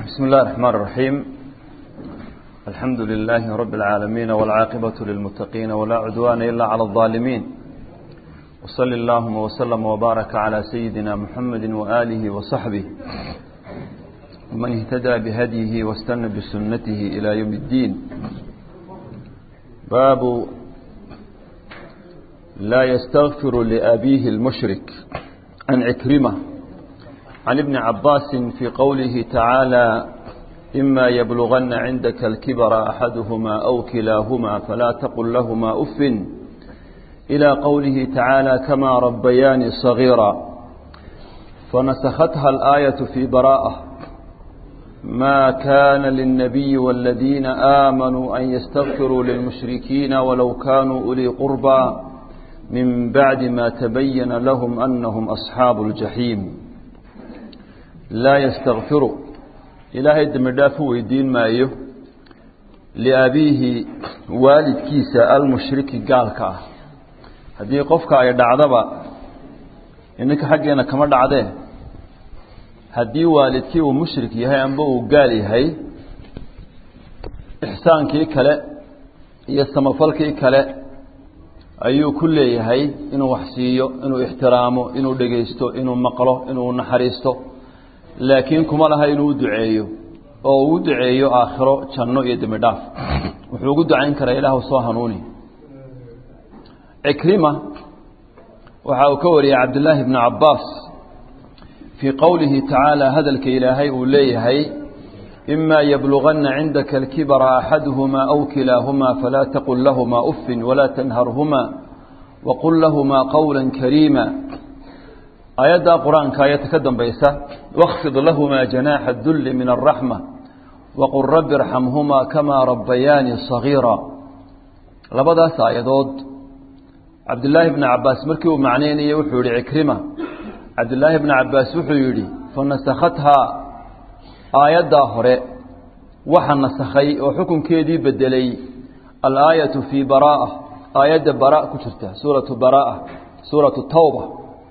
بسم الله الرحمن الرحيم الحمد لله رب العالمين والعاقبة للمتقين ولا عدوان إلا على الظالمين وصل اللهم وسلم وبارك على سيدنا محمد وآله وصحبه ومن اهتدى بهديه واستنى بسنته إلى يوم الدين باب لا يستغفر لأبيه المشرك عن عكرمة عن ابن عباس في قوله تعالى إما يبلغن عندك الكبر أحدهما أو كلاهما فلا تقل لهما أف إلى قوله تعالى كما ربياني صغيرا فنسختها الآية في براءة ما كان للنبي والذين آمنوا أن يستغفروا للمشركين ولو كانوا أولي قربى من بعد ما تبين لهم أنهم أصحاب الجحيم laa yastakfiru ilaahay dembi dhaaf u weydiin maayo liabiihi waalidkiisa almushriki gaalka ah haddii qofka ay dhacdaba ininka xaggeena kama dhacdee haddii waalidkii uu mushrik yahay amba uu gaal yahay ixsaankii kale iyo samafalkii kale ayuu ku leeyahay inuu wax siiyo inuu ixtiraamo inuu dhegaysto inuu maqlo inuu naxariisto laakiin kuma laha inuu u duceeyo oo uu duceeyo aakhiro janno iyo dembi dhaaf wuxuu ugu ducayn karaa ilaahu soo hanuuni cikrima waxa uu ka wariyey cabdillaahi bni cabbaas fii qowlihi tacaala hadalka ilaahay uu leeyahay ima yabluganna cindaka alkibara axaduhumaa aw kilaahumaa falaa taqul lahumaa uffin walaa tanharhumaa waqul lahumaa qowla kariima aayaddaa qur-aanka ayadta ka dambaysa wakfid lahumaa janaaxa dulli min alraxma waqul rabbi irxamhumaa kamaa rabbayaani sagiira labadaas aayadood cabdillaahi bni cabbaas markii uu macnaynayay wuxuu yihi cikrima cabdillaahi bni cabbaas wuxuu yidhi fanasakhathaa aayaddaa hore waxa nasakhay oo xukunkeedii bedelay alaayatu fii baraa'a aayadda bara ku jirta suuratu baraa'a suuratu tawba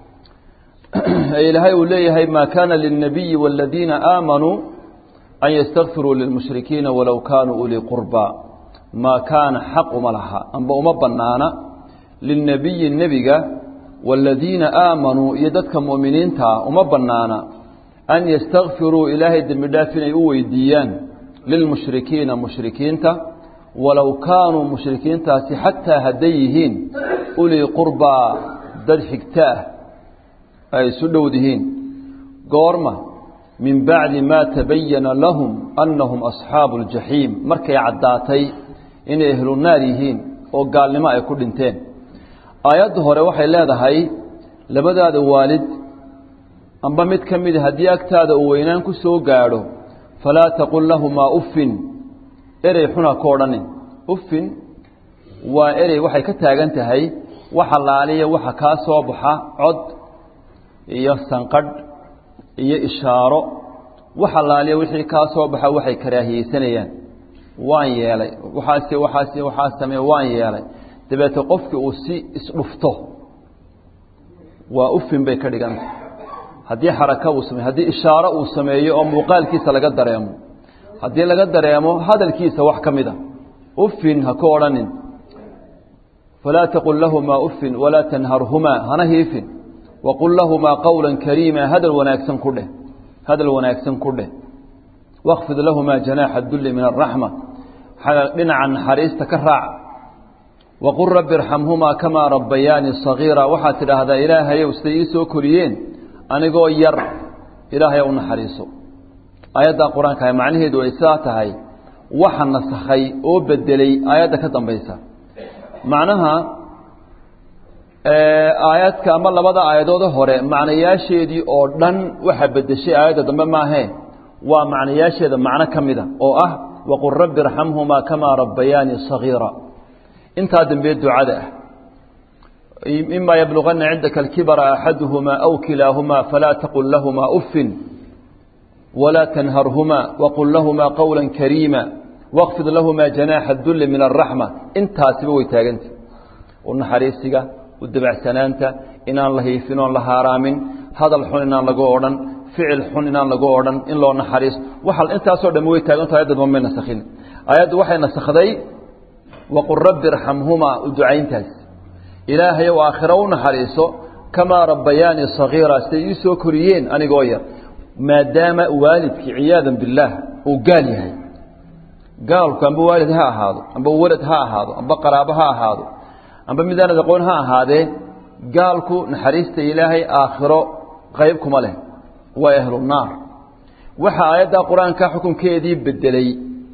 ilaahay uu leeyahay ma kana lilnabiyi wاladiina aamanuu an ystakfiruu lilmushrikiina walow kaanuu ulii qurba maa kaana xaq uma laha amba uma banaana lilnabiyi nebiga wاladiina aamanuu iyo dadka mu'miniintaa uma banaana an ystakfiruu ilaahay dembi dhaaf inay u weydiiyaan lilmushrikiina mushrikiinta walow kaanuu mushrikiintaasi xataa hadday yihiin ulii qurbaa dad xigta ah ay isu dhowdihiin goorma min bacdi maa tabayana lahum annahum asxaabu اljaxiim markay caddaatay inay ehlu naar yihiin oo gaalnimo ay ku dhinteen aayadda hore waxay leedahay labadaada waalid amba mid ka mida haddii agtaada uu weynaan ku soo gaadho falaa taqul lahumaa uffin erey xuna ka odhanin uffin waa erey waxay ka taagan tahay waxa laaliya waxa kaa soo baxa cod iyo sanqadh iyo ishaaro wax allaaliya wixii kaa soo baxa waxay karaahiyeysanayaan waan yeelay waxaase waxaase waxaa sameye waan yeelay dabeete qofkii uu si isdhufto waa ufin bay ka dhiganta haddii xaraka uu sameyo haddii ishaaro uu sameeyo oo muuqaalkiisa laga dareemo haddii laga dareemo hadalkiisa wax ka mid a ufin ha ku odhanin falaa taqul lahumaa uffin walaa tanharhumaa hana hiifin waqul lahumaa qowla kariima hadal wanaagsan ku dheh hadal wanaagsan ku dheh wakfid lahumaa janaaxa dulli min araxma dhinaca naxariista ka raac waqul rabbi irxamhumaa kamaa rabbayaani sagiira waxaad tidhaahdaa ilaahayow siday ii soo koriyeen anigoo yar ilaahay u naxariiso aayaddaa qur-aanka macnaheedu ay sidaa tahay waxa nasakhay oo bedelay aayadda ka dambaysa macnaha aayadka ama labada aayadoode hore macnayaasheedii oo dhan waxaa bedeshay aayadda dambe maahee waa macnayaasheeda macno ka mida oo ah waqul rabbi irxamhumaa kamaa rabbayaani sagiira intaa dambe ducada ah ima yabluganna cindaka alkibara axaduhumaa aw kilaahumaa falaa taqul lahumaa uffin walaa tanharhumaa waqul lahumaa qowla kariima waqfid lahumaa janaaxa dulli min araxma intaasiba way taaganta naxariisiga udabacsanaanta inaan la hiifin oon la haaraamin hadal xun inaan lagu odhan ficil xun inaan lagu odhan in loo naxariisto waxa intaasoo dhammi way taaganto ayaddan mamay nasakhin ayaddu waxay nasakday waqul rabbi irxamhumaa u ducayntaas ilaahay ou aakhiro u naxariiso kamaa rabbayaani sagiira siday ii soo koriyeen anigoo yar maadaama waalidkii ciyaadan billaah uu gaal yahay gaalku amba waalid ha ahaado amba walad ha ahaado amba qaraabo ha ahaado amba midaanad aqoon ha ahaadee gaalku naxariista ilaahay aakhiro qayb kuma leh waa ahlunaar waxaa aayaddaa qur-aanka xukunkeedii bedelay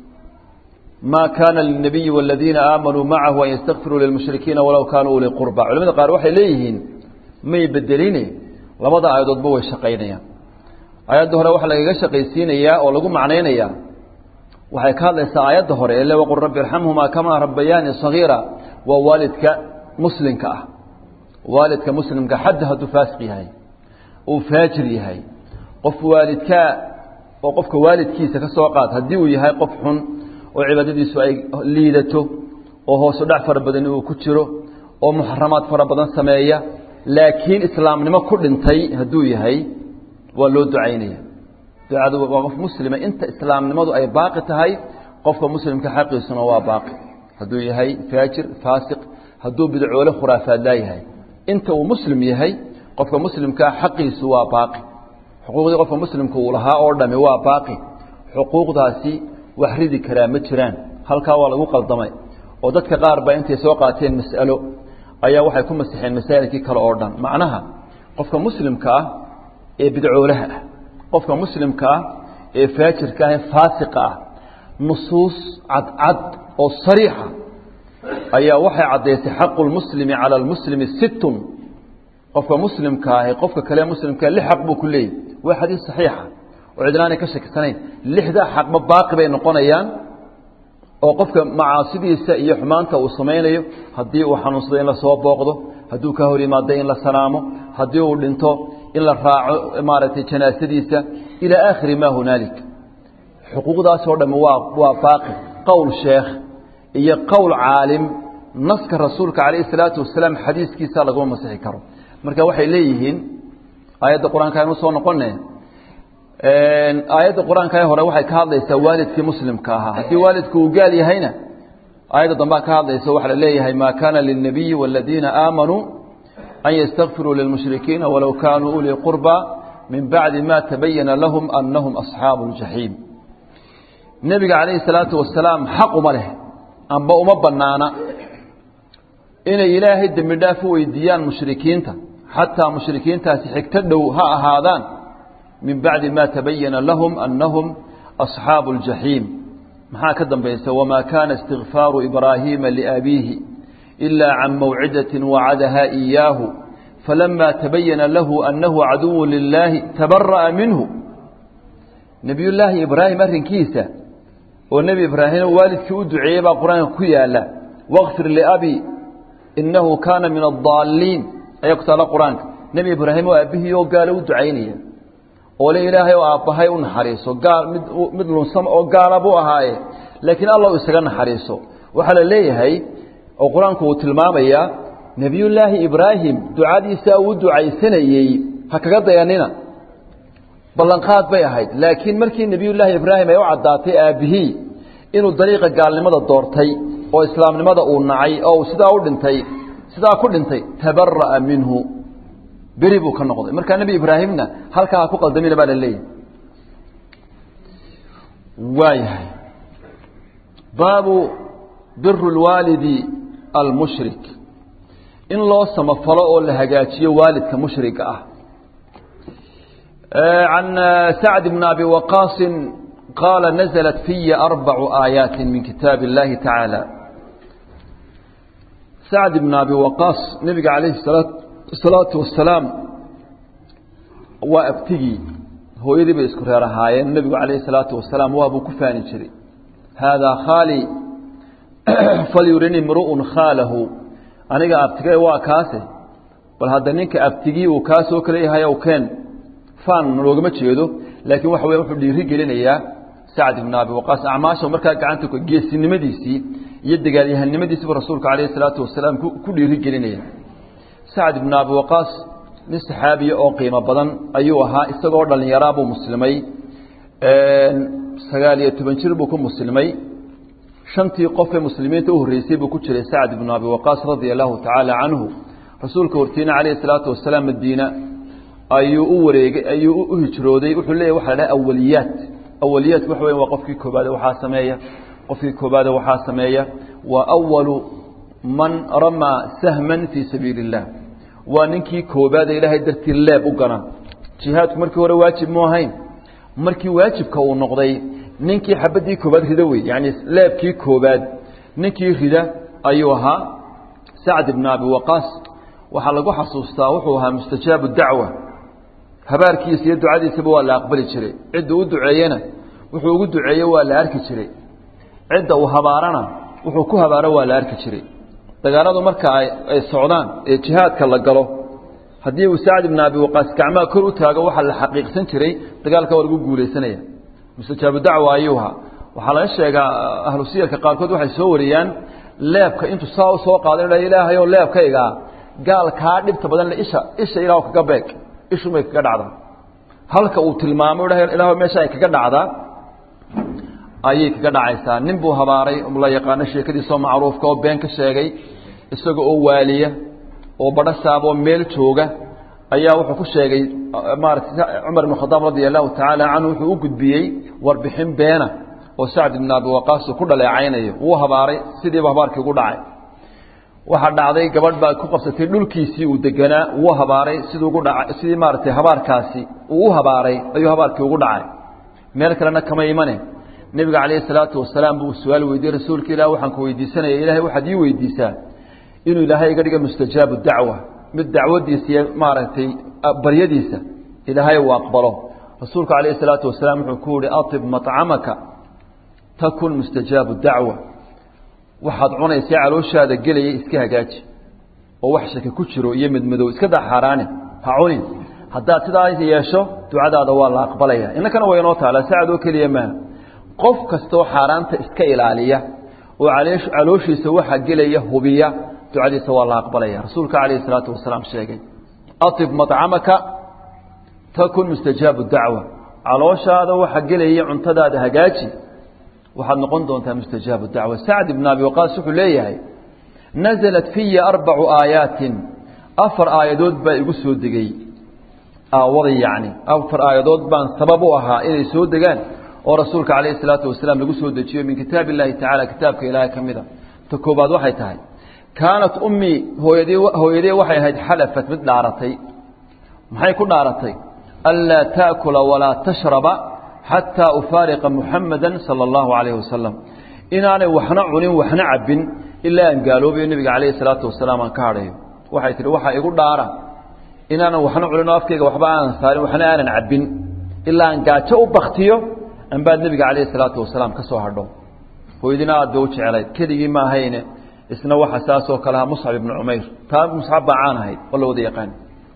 maa kaana lilnabiyi waladiina aamanuu macahu an yastakfiruu lilmushrikiina walow kaanuu uli qurba culamada qaar waxay leeyihiin may bedeline labada aayadoodba way shaqaynayaan aayadda hore waxaa lagaga shaqaysiinayaa oo lagu macnaynayaa waxay ka hadlaysaa aayadda hore ele waqul rabbi irxamhumaa kamaa rabbayaani sagiira waa waalidka muslimka ah waalidka muslimka xadda hadduu faasiq yahay uu faajir yahay qof waalidkaa oo qofka waalidkiisa ka soo qaad haddii uu yahay qof xun oo cibaadadiisu ay liidato oo hoosu dhac fara badani uu ku jiro oo muxaramaad fara badan sameeya laakiin islaamnimo ku dhintay hadduu yahay waa loo ducaynaya ducadu waa qof muslima inta islaamnimadu ay baaqi tahay qofka muslimka xaqiisuna waa baaqi hadduu yahay faajir faasiq hadduu bidcoole khuraafaad laayahay inta uu muslim yahay qofka muslimkaa xaqiisu waa baaqi xuquuqdii qofka muslimka uu lahaa oo dhami waa baaqi xuquuqdaasi wax ridi karaa ma jiraan halkaa waa lagu qaldamay oo dadka qaar baa intay soo qaateen mas'alo ayaa waxay ku masixeen masaa'ilkii kale oo dhan macnaha qofka muslimka ah ee bidcoolaha ah qofka muslimka ah ee faajirka ah ee faasiqa ah nusuus cadcad oo sariixa ayaa waxay caddaysay xaqu lmuslimi cala almuslimi sittun qofka muslimka ahi qofka kale muslimka lix xaq buu ku leeyahy waa xadiis saxiixa oo cidnaanay ka shakisanayn lixdaa xaqba baaqi bay noqonayaan oo qofka macaasidiisa iyo xumaanta uu samaynayo haddii uu xanuunsado in la soo booqdo hadduu ka hor yimaado in la salaamo haddii uu dhinto in la raaco maaragtay janaasadiisa ilaa aakhiri maa hunaalik xuquuqdaasoo dhamme waa waa baaqi qowl sheekh iyo qowl caalim naska rasuulka calayhi salaatu wasalaam xadiiskiisa laguma masixi karo marka waxay leeyihiin aayadda qur-aanka aynu soo noqone aayadda qur-aanka ee hore waxay ka hadlaysaa waalidkii muslimka ahaa haddii waalidku uu gaal yahayna aayadda dambaa ka hadlaysa waxaa la leeyahay maa kaana lilnabiyi waladiina aamanuu an ystakfiruu lilmushrikiina walow kaanuu ulii qurba min bacdi ma tabayana lahum anahum asxaabu ljaxiim nebiga calayhi salaatu wasalaam xaq uma leh amba uma banaana inay ilaahay dembi dhaaf u weydiiyaan mushrikiinta xataa mushrikiintaasi xigto dhow ha ahaadaan min bacdi ma tabayana lahum anahum asxaabu ljaxiim maxaa ka dambaysa wamaa kaana istikfaaru ibraahiima liabiihi إلا عن موعدة وعدها إياه فلما تبين له أنه عدو لله تبرأ منه نبي الله إبراهيم أرن كيسة والنبي إبراهيم والد كود عيبا قرآن كيالا واغفر لأبي إنه كان من الضالين أيقتل قرآن نبي إبراهيم وأبيه وقال ودعيني ولا إله وأبهي ونحريسه قال مثل سمع وقال أبوها لكن الله يسجن حريسه وحل ليه oo qur-aanku uu tilmaamayaa nebiyullaahi ibraahim ducadiisa uu ducaysanayey ha kaga dayanina ballanqaad bay ahayd laakiin markii nebiyullaahi ibraahim ay u caddaatay aabbihii inuu dariiqa gaalnimada doortay oo islaamnimada uu nacay oo uu sidaa u dhintay sidaa ku dhintay tabara'a minhu beri buu ka noqday markaa nebi ibraahimna halkaa ha ku qaldamina baa la leeyahay waayahay baabu biru lwaalidi almushrik in loo samafalo oo la hagaajiyo waalidka mushriga ah can sacd bn abi waqaasin qaala naزlat fiya arbacu aayaati min kitaab اllahi tacaala sacd bn abi waqaas nebiga calayhi salaatu wasalaam waa abtigii hooyadii bay isku reer ahaayeen nebigu calayhi salaatu wasalaam waabuu ku faani jiray haadaa khaali falyurini imru'un khaalahu aniga abtige waa kaase bal hadda ninka abtigii uu kaa soo kala yahay ow keen faan loogama jeedo laakiin waxa weya wuxuu dhiiri gelinayaa sacd ibn abi waqaas acmaasha markaa gacanta geesinimadiisii iyo dagaalyahanimadiisiibu rasuulka calayhi salaatu wasalaam ku dhiiri gelinaya sacd ibn abi waqaas nin saxaabiya oo qiimo badan ayuu ahaa isagoo dhallinyaraabuu muslimay sagaal iyo toban jir buu ku muslimay shantii qofee muslimiinta u horreysay buu ku jiray sacd ibnu abi waqaas radia allahu tacaala canhu rasuulka hortiina calayhi salaatu wasalaam madiina ayuu u wareegay ayuu u hijrooday wuxuu leeyahy waxa la dhaha awaliyaat awaliyaat waxa weya waa qofkii koobaade waxaa sameeya qofkii koobaade waxaa sameeya waa awalu man ramaa sahman fii sabiili اllah waa ninkii koobaade ilaahay dartii leeb u gana jihaadku markii hore waajib mu ahayn markii waajibka uu noqday ninkii xabadii koobaad rida wey yani leebkii koobaad ninkii rida ayuu ahaa sacd ibn abi waqaas waxaa lagu xasuustaa wuxuu ahaa mustajaabu dacwa habaarkiisa iyo ducadiisaba waa la aqbali jiray cidda u duceeyena wuxuu ugu duceeye waa la arki jiray cidda uu habaarana wuxuu ku habaaro waa la arki jiray dagaaladu marka ay socdaan ee jihaadka la galo haddii uu sacd ibn abi waqaas gacmaha kor u taago waxaa la xaqiiqsan jiray dagaalka waa lagu guulaysanaya mustajaabu dacwa ayuu ahaa waxaa laga sheegaa ahlu siyarka qaarkood waxay soo wariyaan leebka intuu saa u soo qaada ina ilaahayoo leebkaygaa gaal kaa dhibta badan le isha isha ilaah kaga beeg ishumay kaga dhacdaa halka uu tilmaamo ilaah meesha ay kaga dhacdaa ayay kaga dhacaysaa nin buu habaaray la yaqaano sheekadiisoo macruufka oo been ka sheegay isaga oo waaliya oo badho saaboo meel jooga ayaa wuxuu ku sheegay maarata cumar ibn khadaab radia allahu tacaala canhu wuxuu u gudbiyey warbixin beena oo sacd ibn abi waqaas uu ku dhaleecaynayo wuu habaaray sidiiba habaarkii ugu dhacay waxaa dhacday gabadh baa ku qabsatay dhulkiisii uu deganaa wuu habaaray sidii ugu dhaca sidii maaragtay habaarkaasi uu u habaaray ayuu habaarkii ugu dhacay meel kalena kama imane nebiga calayhi salaatu wasalaam buu su-aal weydiiyey rasuulka ilah waxaan ku weydiisanaya ilahay waxaad ii weydiisaa inuu ilaahay iga dhiga mustajaabu dacwa mid dacwadiisa iyo maaragtay baryadiisa ilaahay uu aqbalo rasuulku calayhi salaatu wasalaam wuxuu ku yihi atib macamaka takun mustajaabu dacwa waxaad cunaysaa calooshaada gelaya iska hagaaji oo wax shaki ku jiro iyo midmadow iska daa xaaraani ha cunin haddaad sidaa yeesho ducadaada waa la aqbalaya innakana way inoo taala sacad oo keliya maaha qof kastaoo xaaraanta iska ilaaliya oo calooshiisa waxa gelaya hubiya ducadiisa waa la aqbalaya rasuulka calayhi salaatu wasalaam sheegay atib macamaka takun mustajaabu dacwa calooshaada waxa gelaya cuntadaada hagaaji waxaad noqon doontaa mustajaabu dacwa sacd ibn abi waqaas wuxuu leeyahay naزlat fiya arbacu aayaatin afar aayadood baa igu soo degay aawada yacni afar aayadood baan sabab u ahaa inay soo degaan oo rasuulka calayhi salaatu wasalaam lagu soo dejiyo min kitaab illahi tacala kitaabka ilaahay ka mid a ta koobaad waxay tahay kaanat ummii hooyadii hooyadee waxay ahayd xalafat mid dhaaratay maxay ku dhaaratay anlaa taakula walaa tashraba xataa ufaariqa muxamada sala allahu calayhi wasalam inaanay waxna cunin waxna cabbin ilaa aan gaaloobayo nebiga calayhi salaatu wasalaam aan ka hadhayo waxay tihi waxaa igu dhaara inaanan waxna cunin oo afkayga waxba aanan saarin waxna aanan cabbin ilaa aan gaajo u baktiyo anbaad nebiga calayhi salaatu wasalaam ka soo hadho hooyadina aad bay u jeclayd keligii ma ahayne isna waxa saasoo kale aha muscab ibnu cumayr taa muscab baa caan ahayd oo la wada yaqaan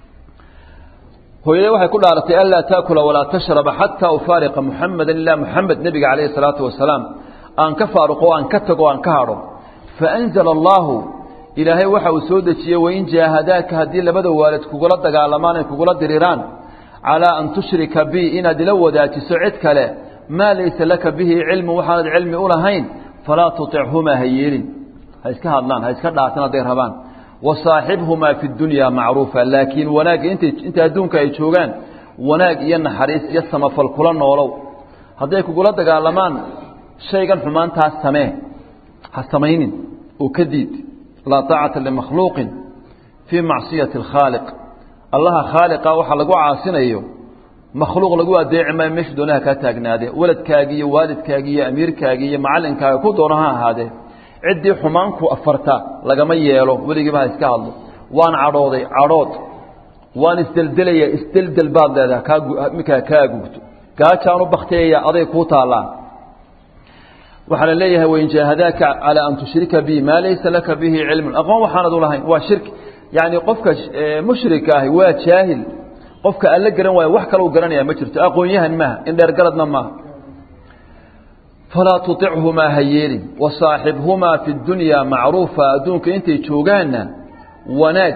hooyadee waxay ku dhaaratay anlaa taakula walaa tashraba xataa ufaariqa muxameda ilaa muxamed nebiga calayhi salaatu wasalaam aan ka faaruqo aan ka tago aan ka hadho faanzala allaahu ilaahay waxa uu soo dejiyey wain jaahadaaka haddii labada waalid kugula dagaalamaan ay kugula diriraan calaa an tushrika bi inaad ila wadaajiso cid kale maa laysa laka bihi cilmu waxaanad cilmi u lahayn falaa tuطichumaa ha yeelin ha iska hadlaan ha iska dhaafin hadday rabaan wasaaxibhumaa fi dunyaa macruufa laakiin wanaagga intay inta adduunka ay joogaan wanaag iyo naxariis iyo samafal kula noolow hadday kugula dagaalamaan shaygan xumaantaas samee ha samaynin oo ka diid laa taacata limakhluuqin fii macsiyati alkhaaliq allaha khaaliqa waxa lagu caasinayo makhluuq lagu adeeci maayo meeshu doonaha kaa taagnaadee waladkaagii iyo waalidkaagii iyo amiirkaagii iyo macalinkaaga ku doono ha ahaadee ciddii xumaanku afarta lagama yeelo weligiiba ha iska hadlo waan cadhooday cadhood waan isdeldelaya isdeldel baad leedaha kaaminkaa kaa gugto gaajaan u baktiyaya aday kuu taallaa waxaa la leeyahay wain jaahadaaka calaa an tushrika bi maa laysa laka bihi cilmun aqoon waxaanad u lahayn waa shirki yacni qofka mushrika ahi waa jaahil qofka alla garan waayo wax kale u garanaya ma jirto aqoon-yahan maaha indheergaradna maaha falaa tuطichumaa ha yeelin wasaaxibhumaa fi dunyaa macruufa adduunka intay joogaanna wanaag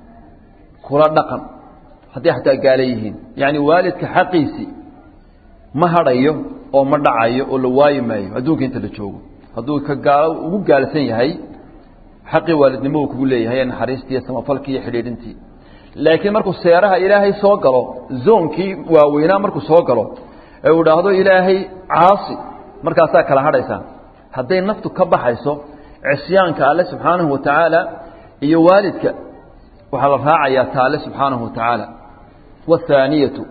kula dhaqan hadday xataa gaala yihiin yacni waalidka xaqiisii ma hadhayo oo ma dhacayo oo la waayi maayo adduunka inta la joogo hadduu ka gaalo ugu gaalsan yahay xaqii waalidnimo uu kugu leeyahay naxariistii iyo samafalkii iyo xidhiidhintii laakiin markuu seeraha ilaahay soo galo zoonkii waaweynaa markuu soo galo ee uu idhaahdo ilaahay caasi markaasaa kala hadhaysaa hadday naftu ka baxayso cisyaanka alle subxaanahu wa tacaala iyo waalidka waxaa la raacayaa ta alle subxaanahu wa tacaala waathaaniyatu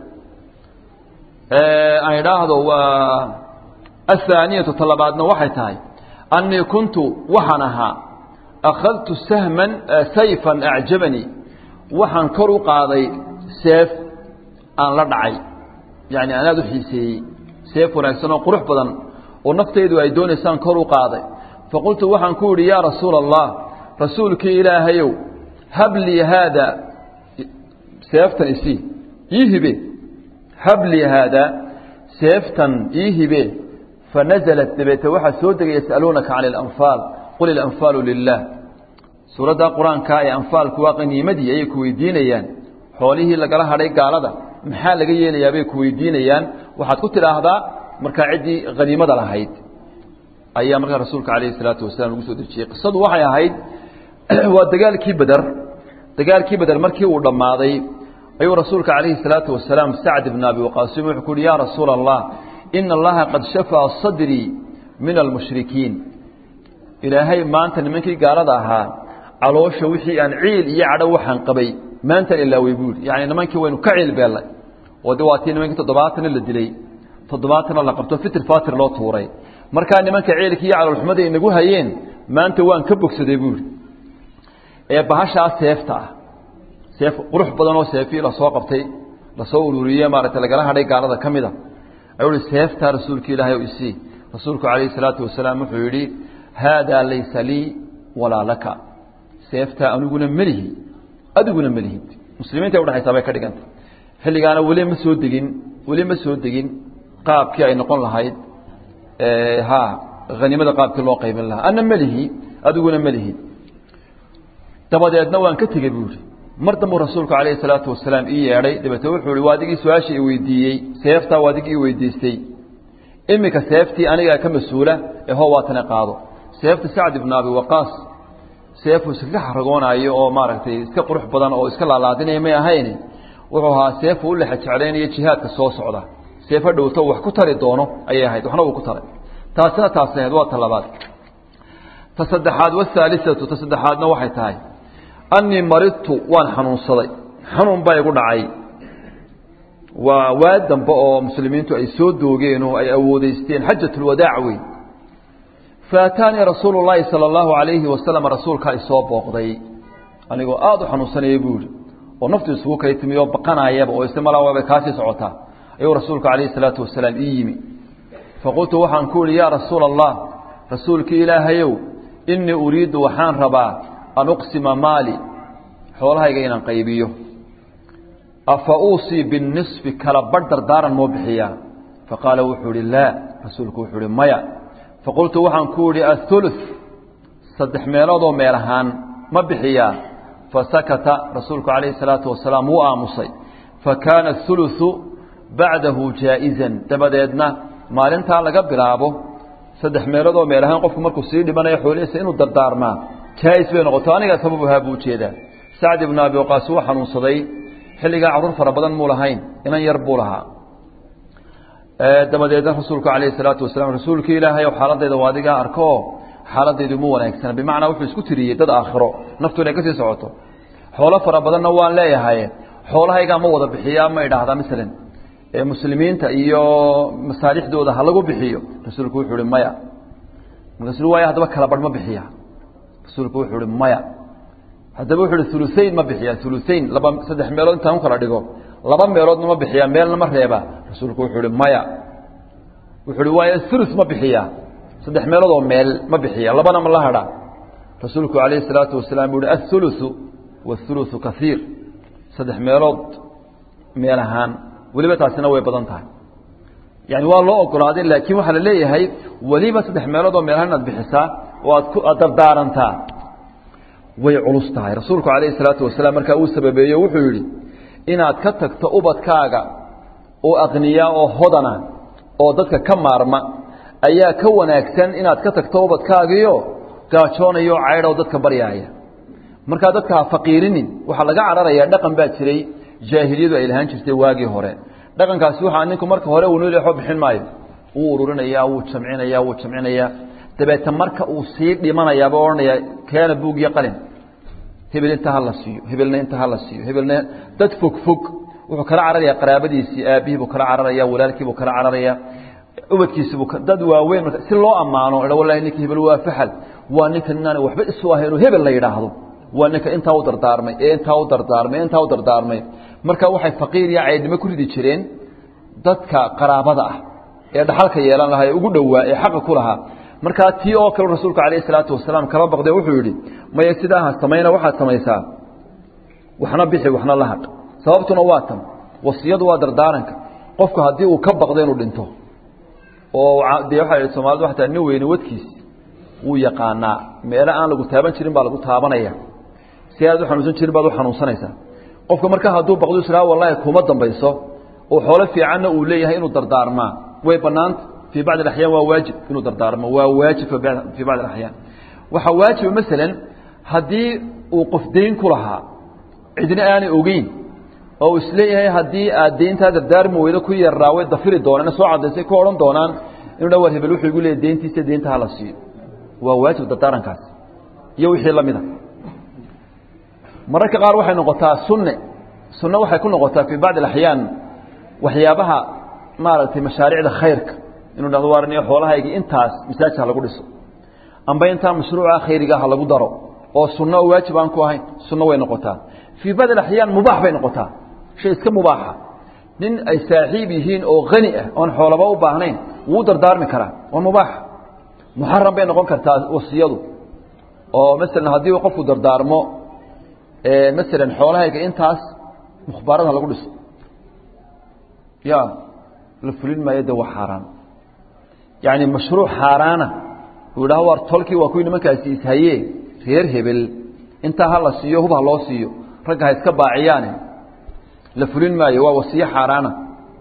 aan idhaahdo waa athaaniyatu talabaadna waxay tahay annii kuntu waxaan ahaa akhadtu sahman sayfan acjabanii waxaan kor u qaaday seef aan la dhacay yacni anaad u xiiseeyey seef wanaagsan oo qurux badan oo naftaydu ay doonaysaan kor u qaaday faqultu waxaan ku idhi yaa rasuula allah rasuulkii ilaahayow hab lii haada seeftan isii ii hibe hab lii haada seeftan ii hibe fanaزlat dabeete waxaa soo degay yas'aluunaka can اlanfaal qul ilanfaalu lilah suuradda qur-aanka ee anfaalku waa qaniimadii ayay ku weydiinayaan xoolihii lagala hadhay gaalada maxaa laga yeelayaa bay ku weydiinayaan waxaad ku tidhaahdaa markaa ciddii haniimada lahayd ayaa markaa rasuulka calayhi salaatu wasalaam lagu soo dejiyey qisadu waxay ahayd waa dagaalkii beder dagaalkii beder markii uu dhammaaday ayuu rasuulka calayhi salaatu wasalaam sacd ibn abi waqaasim wuxuu ku uhi yaa rasuula allah ina allaha qad shafaa sadrii min almushrikiin ilaahay maanta nimankii gaalada ahaa caloosha wixii aan ciil iyo cadho waxaan qabay maantaan ilaawey buu yidhi yacni nimankii waynu ka ciil beellay oo de waa tii nimankii toddobaatana la dilay toddobaatana la qabto fitir fatir loo tuuray markaa nimanka ciilkii iyo caloolxumada inagu hayeen maanta waan ka bogsaday buu yidhi ee bahashaa seefta ah seef qurux badan oo seefii lasoo qabtay lasoo ururiyey maaragtay lagala hadhay gaalada ka mid a ayuu ihi seeftaa rasuulka ilaahay o isii rasuulku calayhi salaatu wasalaam wuxuu yidhi haadaa laysa lii walaa laka seeftaa aniguna melihi adiguna melihid muslimiinta udhexaysaa bay ka dhiganta xilligaana weli ma soo degin weli ma soo degin qaabkii ay noqon lahayd ha hanimada qaabkii loo qaybin lahaa ana melihi adiguna melihid dabadeedna waan ka tegey buu yihi mar dambuu rasuulku calayhi salaatu wasalaam ii yeedhay dabeete wuxuu ihi waa adigii su-aasha i weydiiyey seeftaa waa adigii i weydiistay iminka seeftii anigaa ka mas-uula ee hoo waatana qaado seefta sacd ibnu abi waqaas seefuu iskaga xaragoonaayo oo maaragtay iska qurux badan oo iska laalaadinaya may ahayn wuxuu ahaa seefuu u lexa jeclaynayo jihaadka soo socda seefo dhowto wax ku tari doono ayay ahayd waxna uu ku taray taasina taas ahayd waa ta labaad ta saddexaad wahaalisatu ta saddexaadna waxay tahay annii maridtu waan xanuunsaday xanuun baa igu dhacay waa waa dambe oo muslimiintu ay soo doogeen oo ay awoodeysteen xajatulwadaac wey faataanii rasuulu llaahi sala allahu calayhi wasalam rasuulkaa isoo booqday anigoo aada u xanuunsanaya buu yihi oo naftu isugu kay timi oo baqanayaba oo isla malaa waabay kaasii socotaa ayuu rasuulku calayhi salaatu wasalaam ii yimi faqultu waxaan ku ihi yaa rasuula allah rasuulkii ilaahayow innii uriiddu waxaan rabaa an uqsima maali xoolahayga inaan qaybiyo afa uusii binisfi kala badh dardaaran moo bixiyaa faqaala wuxuu ihi laa rasuulku wuxuu ihi maya faqultu waxaan ku idhi athuluث saddex meeloodoo meel ahaan ma bixiyaa fasakata rasuulku calayhi الsalaatu wasalaam wuu aamusay fakaana athuluثu bacdahu jaaئizan dabadeedna maalintaa laga bilaabo saddex meeloodoo meel ahaan qofku markuu sii dhibanayo xoolihiisa inuu dardaarmaa jaais bay noqoto anigaa sabab ahaa buu ujeedaa sacd ibnu abi waqaas wuu xanuunsaday xilligaa carruur fara badan muu lahayn inan yar buu lahaa dabadeedna rasuulku calayhi salaatu wasalaam rasuulkii ilaahay ow xaaladayda waa adigaa arko xaaladaydu mu wanaagsana bimacnaa wuxuu isku tiriyey dad aakhiro naftu inay kasii socoto xoolo fara badanna waan leeyahay xoolahaygaa ma wada bixiyaa ma idhaahdaa masalan muslimiinta iyo masaalixdooda ha lagu bixiyo rasuulku wuxuu ihi maya markaasuu waaya haddaba kala badh ma bixiya rasuulku wuxuu ihi maya haddaba wuxuu ihi uluain ma bixiya uluain laba saddex meelood intaan ku kala dhigo laba meeloodna ma bixiya meelna ma reeba rasuulku wuxuu ihi maya wuxuu ihi waaya ulu ma bixiya saddex meeloodoo meel ma bixiya labana ma la hadha rasuulku calayhi salaatu wasalaam buu ihi athuluثu waاthuluثu kaiir saddex meelood meel ahaan weliba taasina way badan tahay yani waa loo ogolaaday laakiin waxaa la leeyahay weliba saddex meeloodoo meel ahaan inaad bixisaa oo aad ku aad dardaarantaa way culus tahay rasuulku calayhi salaatu wasalaam markaa uu sababeeyo wuxuu yidhi inaad ka tagto ubadkaaga oo aqniyaa oo hodana oo dadka ka maarma ayaa ka wanaagsan inaad ka tagto ubadkaagiio gaajoonayo caydhoo dadka baryaaya markaa dadka ha faqiirinin waxaa laga cararayaa dhaqan baa jiray jaahiliyadu ay lahaan jirtay waagii hore dhaqankaasi waxaa ninku marka hore uu nolexo bixin maayo wuu ururinayaa wuu jamcinayaa wuu jamcinayaa dabeete marka uu sii dhimanayaaba odhanaya keena buug iyo qalin hebel inta ha la siiyo hebelna inta ha la siiyo hebelna dad fog fog wuxuu kala cararayaa qaraabadiisii aabihii buu kala cararaya walaalkii buu kala cararaya ubadkiisiibuu dad waaweyn marka si loo ammaano idha wallahi ninka hebel waa faxal waa ninka inaana waxba isu ahaynoo hebel la yidhaahdo waa ninka intaa u dardaarmay ee intaa u dardaarmay ee intaa u dardaarmay marka waxay faqiir iyo caydnimo ku ridi jireen dadka qaraabada ah ee dhaxalka yeelan lahaa ee ugu dhowaa ee xaqa ku lahaa markaa tii oo kale rasuulku calayhi salaatu wasalaam kala baqday wuxuu yidhi maya sidaa ha samayna waxaad samaysaa waxna bixi waxna la hadh sababtuna waa tan wasiyadu waa dardaaranka qofku haddii uu ka baqdo inuu dhinto oo dee waxaa yidhi soomaalida waxaa nin weyne wadkiis wuu yaqaanaa meelo aan lagu taaban jirin baa lagu taabanaya si aad u xanuunsan jirin baad u xanuunsanaysaa qofka markaa hadduu baqdo israa wallahi kuma dambayso oo xoolo fiicanna uu leeyahay inuu dardaarmaa way bannaanta fii bacdi alaxyaan waa waajib inuu dardaarmo waa waajib fii bacdi alaxyaan waxaa waajiba masalan haddii uu qof dayn ku lahaa cidna aanay ogeyn oo isleeyahay haddii aad deyntaa dardaarmi weydo ku yarraa way dafiri doonaan soo cadaysay ku odhan doonaan inuu dha war hebel wuxuu igu leeyahy deyntiisa deynta hala siiyo waa waajib dardaarankaas iyo wixii la mida mararka qaar waxay noqotaa sunne sunne waxay ku noqotaa fii bacdi alaxyaan waxyaabaha maaragtay mashaariicda khayrka inuu dhahdo waarniyo xoolahayga intaas masaajid ha lagu dhiso amba intaa mashruuca khayriga ha lagu daro oo sunno oo waajib aan ku ahayn sunno way noqotaa fii bacdi alaxyaan mubaax bay noqotaa shay iska mubaaxa nin ay saaxiib yihiin oo hani ah oon xoolaba u baahnayn wuu dardaarmi karaa waa mubaax muxaram bay noqon kartaa wasiyadu oo masalan haddii uu qofku dardaarmo masalan xoolahayga intaas mukhbaarada lagu dhiso ya la fulin maayo de waa xaaraan yacni mashruuc xaaraana uu yidhaho war tolkii waa kuwii nimankaasi ishaye reer hebel intaa ha la siiyo hub ha loo siiyo ragga ha iska baaciyaane la fulin maayo waa wasiyo xaaraana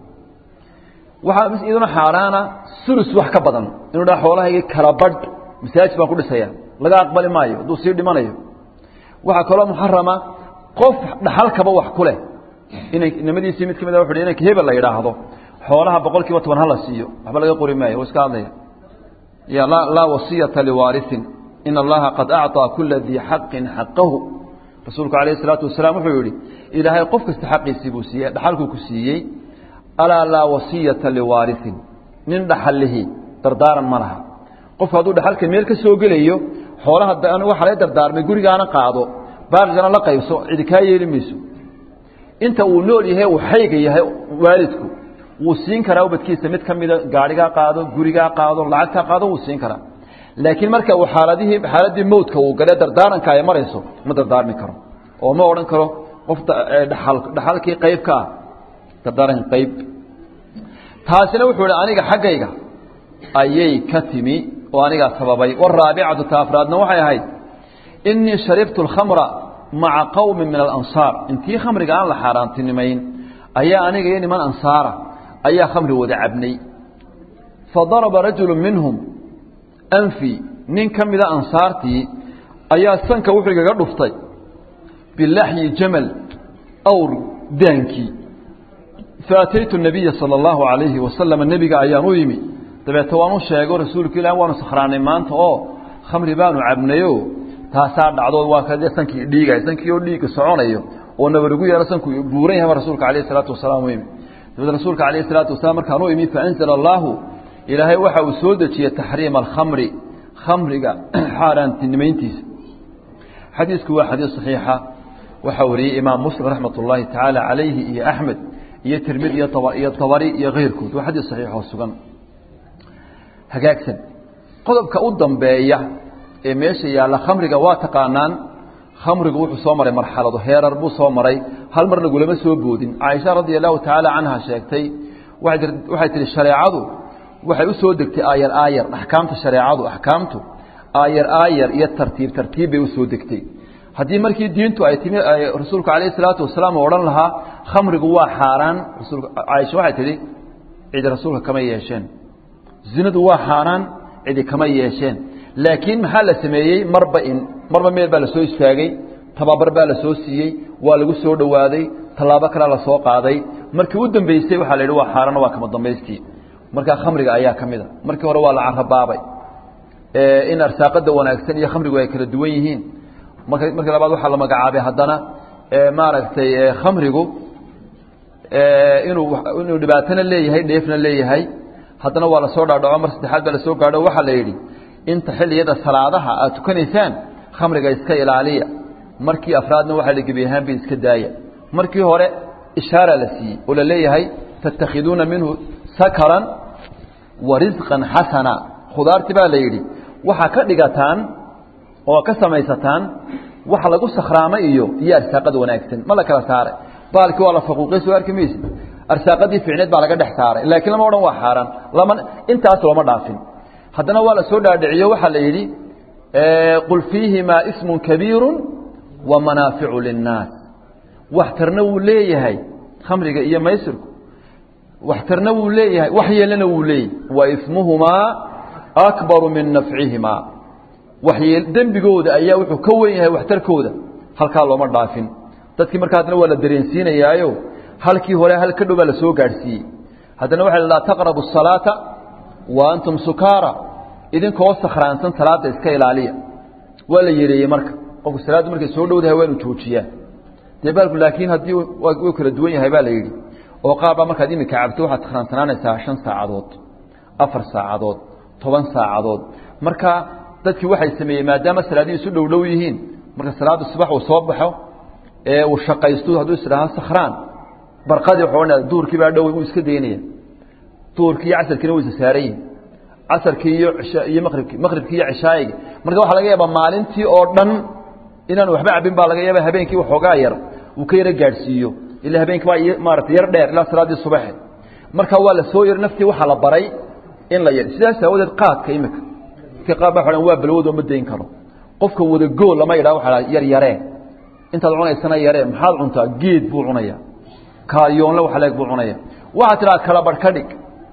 waxaa iyaduna xaaraana sulus wax ka badan inuu dhaha xoolahayga kala badh masaajid baan ku dhisaya laga aqbali maayo hadduu sii dhimanayo waxaa kaloo muxarama qof dhaxalkaba wax ku leh inay nimadiisii mid ka mid a wuxu inanka hebel la yidhaahdo xoolaha boqol kiiba toban hala siiyo waxba laga qori maayo waa iska hadlaya ya laa laa wasiyata liwaarisin in allaha qad acطىa kula dii xaqin xaqahu rasuulku alayh الsalaatu wasalaam wuxuu yihi ilaahay qof kasta xaqiisii buu siiyey dhaxalkuu ku siiyey alaa laa wasiyata liwaarisin nin dhaxalihi dardaaran ma laha qofku hadduu dhaxalka meel ka soo gelayo xoolaha waxa laga dardaarmay gurigaana qaado baaqigana la qaybso cidi kaa yeeli mayso inta uu nool yahay uu xayga yahay waalidku wuu siin karaa ubadkiisa mid ka mida gaarigaa qaado gurigaa qaado lacagtaa qaado wuu siin karaa laakiin marka uu xaaladihii xaaladdii mowdka uu gale dardaaranka ay marayso ma dardaarmi karo oo ma odhan karo qof dhaal dhaxalkii qayb ka ah dardaaranka qayb taasina wuxuu ihi aniga xaggayga ayay ka timi oo anigaa sababay waraabicatu ta afraadna waxay ahayd inii sharibtu alkhamra maca qowmin min alansaar intii khamriga aan la xaaraantinimayn ayaa aniga iyo niman ansaara ayaa khamri wada cabnay fadaraba rajulu minhum anfi nin ka mida ansaartii ayaa sanka wuxuu igaga dhuftay bilaxyi jamal awr daankii faataytu nabiya sala allahu calayhi wasalama nebiga ayaan u yimi dabeete waan u sheego rasuulku ilah waanu sakhraanay maanta oo khamri baanu cabnayo taasaa dhacdo waa ka sankii dhiigay sankii oo dhiigga soconayo oo nabar ugu yeelo sanku buuran yahay rasuulka alayh salaatu wasalaam u yimi dabeed rasuulka alayh salaatu wasalaam markaan u imi faanzala allahu ilaahay waxa uu soo dejiyey taxriima alkhamri khamriga xaaraantinimayntiisa xadiisku waa xadiis saxiixa waxaa wariyey imaam muslim raxmat ullaahi tacaala calayhi iyo axmed iyo tirmid iyo iyo tabari iyo keyrkood waa xadiis saxiix oo sugan hagaagsan qodobka u dambeeya ee meesha yaalla khamriga waa taqaanaan khamrigu wuxuu soo maray marxalado heerar buu soo maray hal mar lagulama soo boodin caaisha radia allahu tacaala canha sheegtay waxay tihi shareecadu waxay u soo degtay aayar aayar axkaamta shareecadu axkaamtu aayar aayar iyo tartiib tartiib bay u soo degtay haddii markii diintu ay timi rasuulku calayhi salaatu wasalaam u odhan lahaa khamrigu waa xaaraan rasuulka caaisha waxay tidhi cidi rasuulka kama yeesheen zinadu waa xaaraan cidi kama yeesheen laakiin maxaa la sameeyey marba in marba meel baa la soo istaagay tababar baa la soo siiyey waa lagu soo dhowaaday tallaabo kalea la soo qaaday markii u dambeysay waxaa la yidhi waa xaaraan waa kama dambaystii markaa khamriga ayaa ka mid a markii hore waa la carabaabay in arsaaqada wanaagsan iyo khamrigu ay kala duwan yihiin marka markii labaad waxaa la magacaabay haddana maaragtay khamrigu inuu inuu dhibaatona leeyahay dheefna leeyahay haddana waa lasoo dhaadhaco mar saddexaad baa lasoo gaadho waxaa la yidhi inta xilliyada salaadaha aad tukanaysaan khamriga iska ilaaliya markii afraadna waxaa la gebi ahaanba iska daaya markii hore ishaara la siiyey oo la leeyahay tattakhiduuna minhu sakaran wa risqan xasana khudaartii baa la yidhi waxaa ka dhigataan oo ka samaysataan wax lagu sakhraamay iyo iyo arsaaqada wanaagsan ma la kala saaray baalkii waa la faquuqay soo arki maysid arsaaqadii fiicneed baa laga dhex saaray laakiin lama odhan waa xaaraan lama intaas looma dhaafin haddana waa la soo dhaadhiciyo waxaa la yidhi qul fiihimaa ismun kabiiru wa manaaficu linnaas waxtarna wuu leeyahay khamriga iyo maysirku waxtarna wuu leeyahay wax yeelana wuu leeyahay wa ismuhumaa akbaru min nafcihimaa waxyeel dembigooda ayaa wuxuu ka wen yahay waxtarkooda halkaa looma dhaafin dadkii markaa haddana waa la dareensiinayaayo halkii hore hal ka dhow baa la soo gaadhsiiyey haddana waxa la laa taqrabu الsalaata wa antum sukaara idinkoo sakhraansan salaada iska ilaaliya waa la yereeyey marka qofku salaaddu markay soo dhowdahay waa inu joojiyaa dee baalku laakiin haddii wuu kala duwan yahay baa la yidhi oo qaar baa markaad iminka cabto waxaad sakhraantanaanaysaa shan saacadood afar saacadood toban saacadood marka dadkii waxay sameeyey maadaama salaadihii isu dhow dhow yihiin marka salaadda subax uu soo baxo ee uu shaqaysto hadduu isdhaha sakhraan barqadii wuxuu odhanaya duurkii baa dhow wuu iska daynaya duurkii iyo casarkiina way isa saaran yihin casarkii iyo cisha iyo maqribkii maqribkii iyo cishaayigii marka waxaa laga yaabaa maalintii oo dhan inaan waxba cabin baa laga yaaba habeenkii waxoogaa yar uu ka yaro gaadhsiiyo ila habeenkii baa maarata yar dheer ilaa salaaddii subaxe marka waa la soo yar naftii waxaa la baray in la yar sidaas aawadeed qaadka imika dadka qaar baa waxaa waa balwado ma dayn karo qofka wada gool lama yidhaha waxaa yar yaree intaad cunaysana yaree maxaad cuntaa geed buu cunaya kaayoonle wax leeg buu cunaya waxaad tidhaha kala barh ka dhig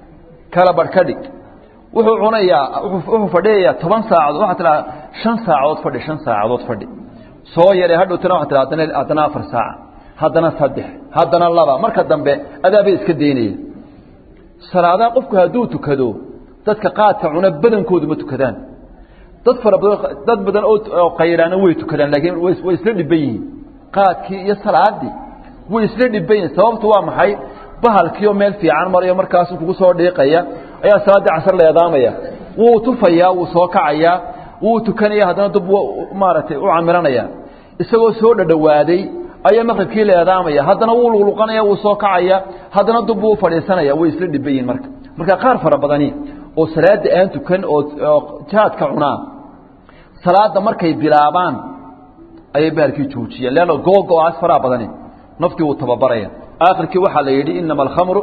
kala barh ka dhig wuxuu cunayaa wuxuu fadhiyayaa toban saacadood waxaad tidhaha shan saacadood fadhi shan saacadood fadhi soo yaree hadhowtana waxad tidhaha haddana haddana afar saaca haddana saddex haddana laba marka dambe adaabay iska daynaya salaadaha qofku hadduu tukado dadka qaadka cuna badankoodu ma tukadaan dad fara badan dad badan oo qayraana way tukadaan laakiin way isla dhiban yihiin qaadkii iyo salaadii way isla dhiban yihiin sababtu waa maxay bahalkiioo meel fiican marayo markaasu kugu soo dhiiqaya ayaa salaaddii casar leedaamaya wuu tufayaa wuu soo kacayaa wuu tukanaya haddana dub maaragtay u camiranaya isagoo soo dhadhawaaday ayaa maqribkii leedaamaya haddana wuu luqluqanaya wuu soo kacaya haddana dub wuu fadhiisanaya way isla dhiban yihiin marka marka qaar fara badani oo salaada aan tukan oo jaadka cunaa salaada markay bilaabaan ayay bahalkii joojiyeen leanna googo-aas faraa badani naftii wuu tababaraya aakhirkii waxaa la yidhi inama alkhamru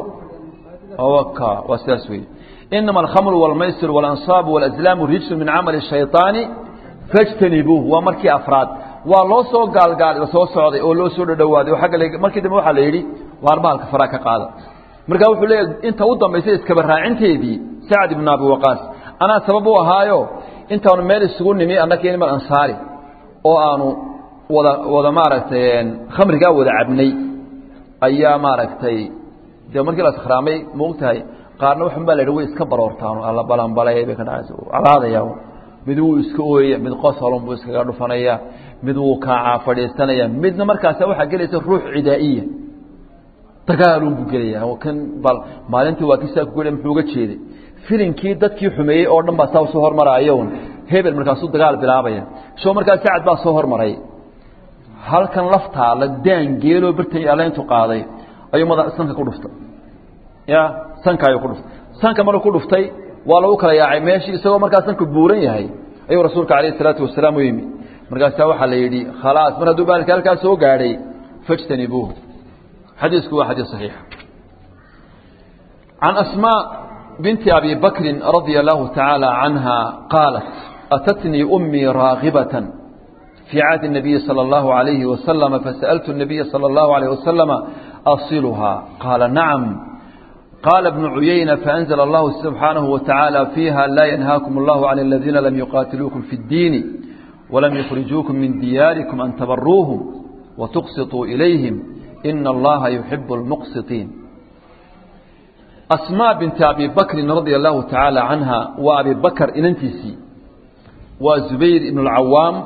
waka waa sidaas weeye inama alkhamru walmaysir waalansaabu walazlaamu rijsu min camali shayطaani fajtanibuuh waa markii afraad waa loo soo gaalgaal soo socday oo loo soo dhadhawaaday oo agga markii dambe waxaa la yidhi waar bahalka faraa ka qaada markaa wuxuu leeyahy inta u dambaysay iskaba raacinteedii sacd ibnu abi waqaas anaa sabab u ahaayo intaanu meel isugu nimi annaka niman ansaari oo aanu wada wada maaragtay khamrigaa wada cabnay ayaa maaragtay dee markii la sakhraamay maogtahay qaarna waxun baa la yidhi way iska baroortaan alla balanbalay bay ka dhacaysa calaadaya mid wuu iska ooyaya mid qosolon buu iskaga dhufanaya mid wuu kaacaa fadhiisanaya midna markaasa waxaa gelaysa ruux cidaa'iya dagaalun buu gelaya kan bal maalintii waa kisaa ku muxuu uga jeeday filinkii dadkii xumeeyey oo dhan baa saa usoo hormaraayo hebel markaasuu dagaal bilaabaya soo markaa sacad baa soo hormaray halkan laftaa la daan geeloo bartay alla intuu qaaday ayuu mada sanka ku dhuftay ya sanka ayuu ku dhuftay sanka markuu ku dhuftay waa lagu kala yaacay meeshii isagoo markaa sanku buuran yahay ayuu rasuulka calayhi salaatu wasalaam u yimi markaasaa waxaa la yidhi khalaas mar hadduu baalki halkaa soo gaadhay fajtanibuuhu xadiisku waa xadiis صaxiix can asmاء binti abi bakri radia allahu taعaalى canha qaalat atatnii umii raagibaة fii cahdi الnabiyi salى اllahu عalayhi wasalama fasaأltu الnabiya salى اllahu عalيه wasalama asiluhaa qaala nacam قال ابن عيينة فأنزل الله سبحانه وتعالى فيها لا ينهاكم الله عن الذين لم يقاتلوكم في الدين ولم يخرجوكم من دياركم أن تبروهم وتقسطوا إليهم إن الله يحب المقسطين أسماء بنت أبي بكر رضي الله تعالى عنها وأبي بكر إننتيسي وزبير بن العوام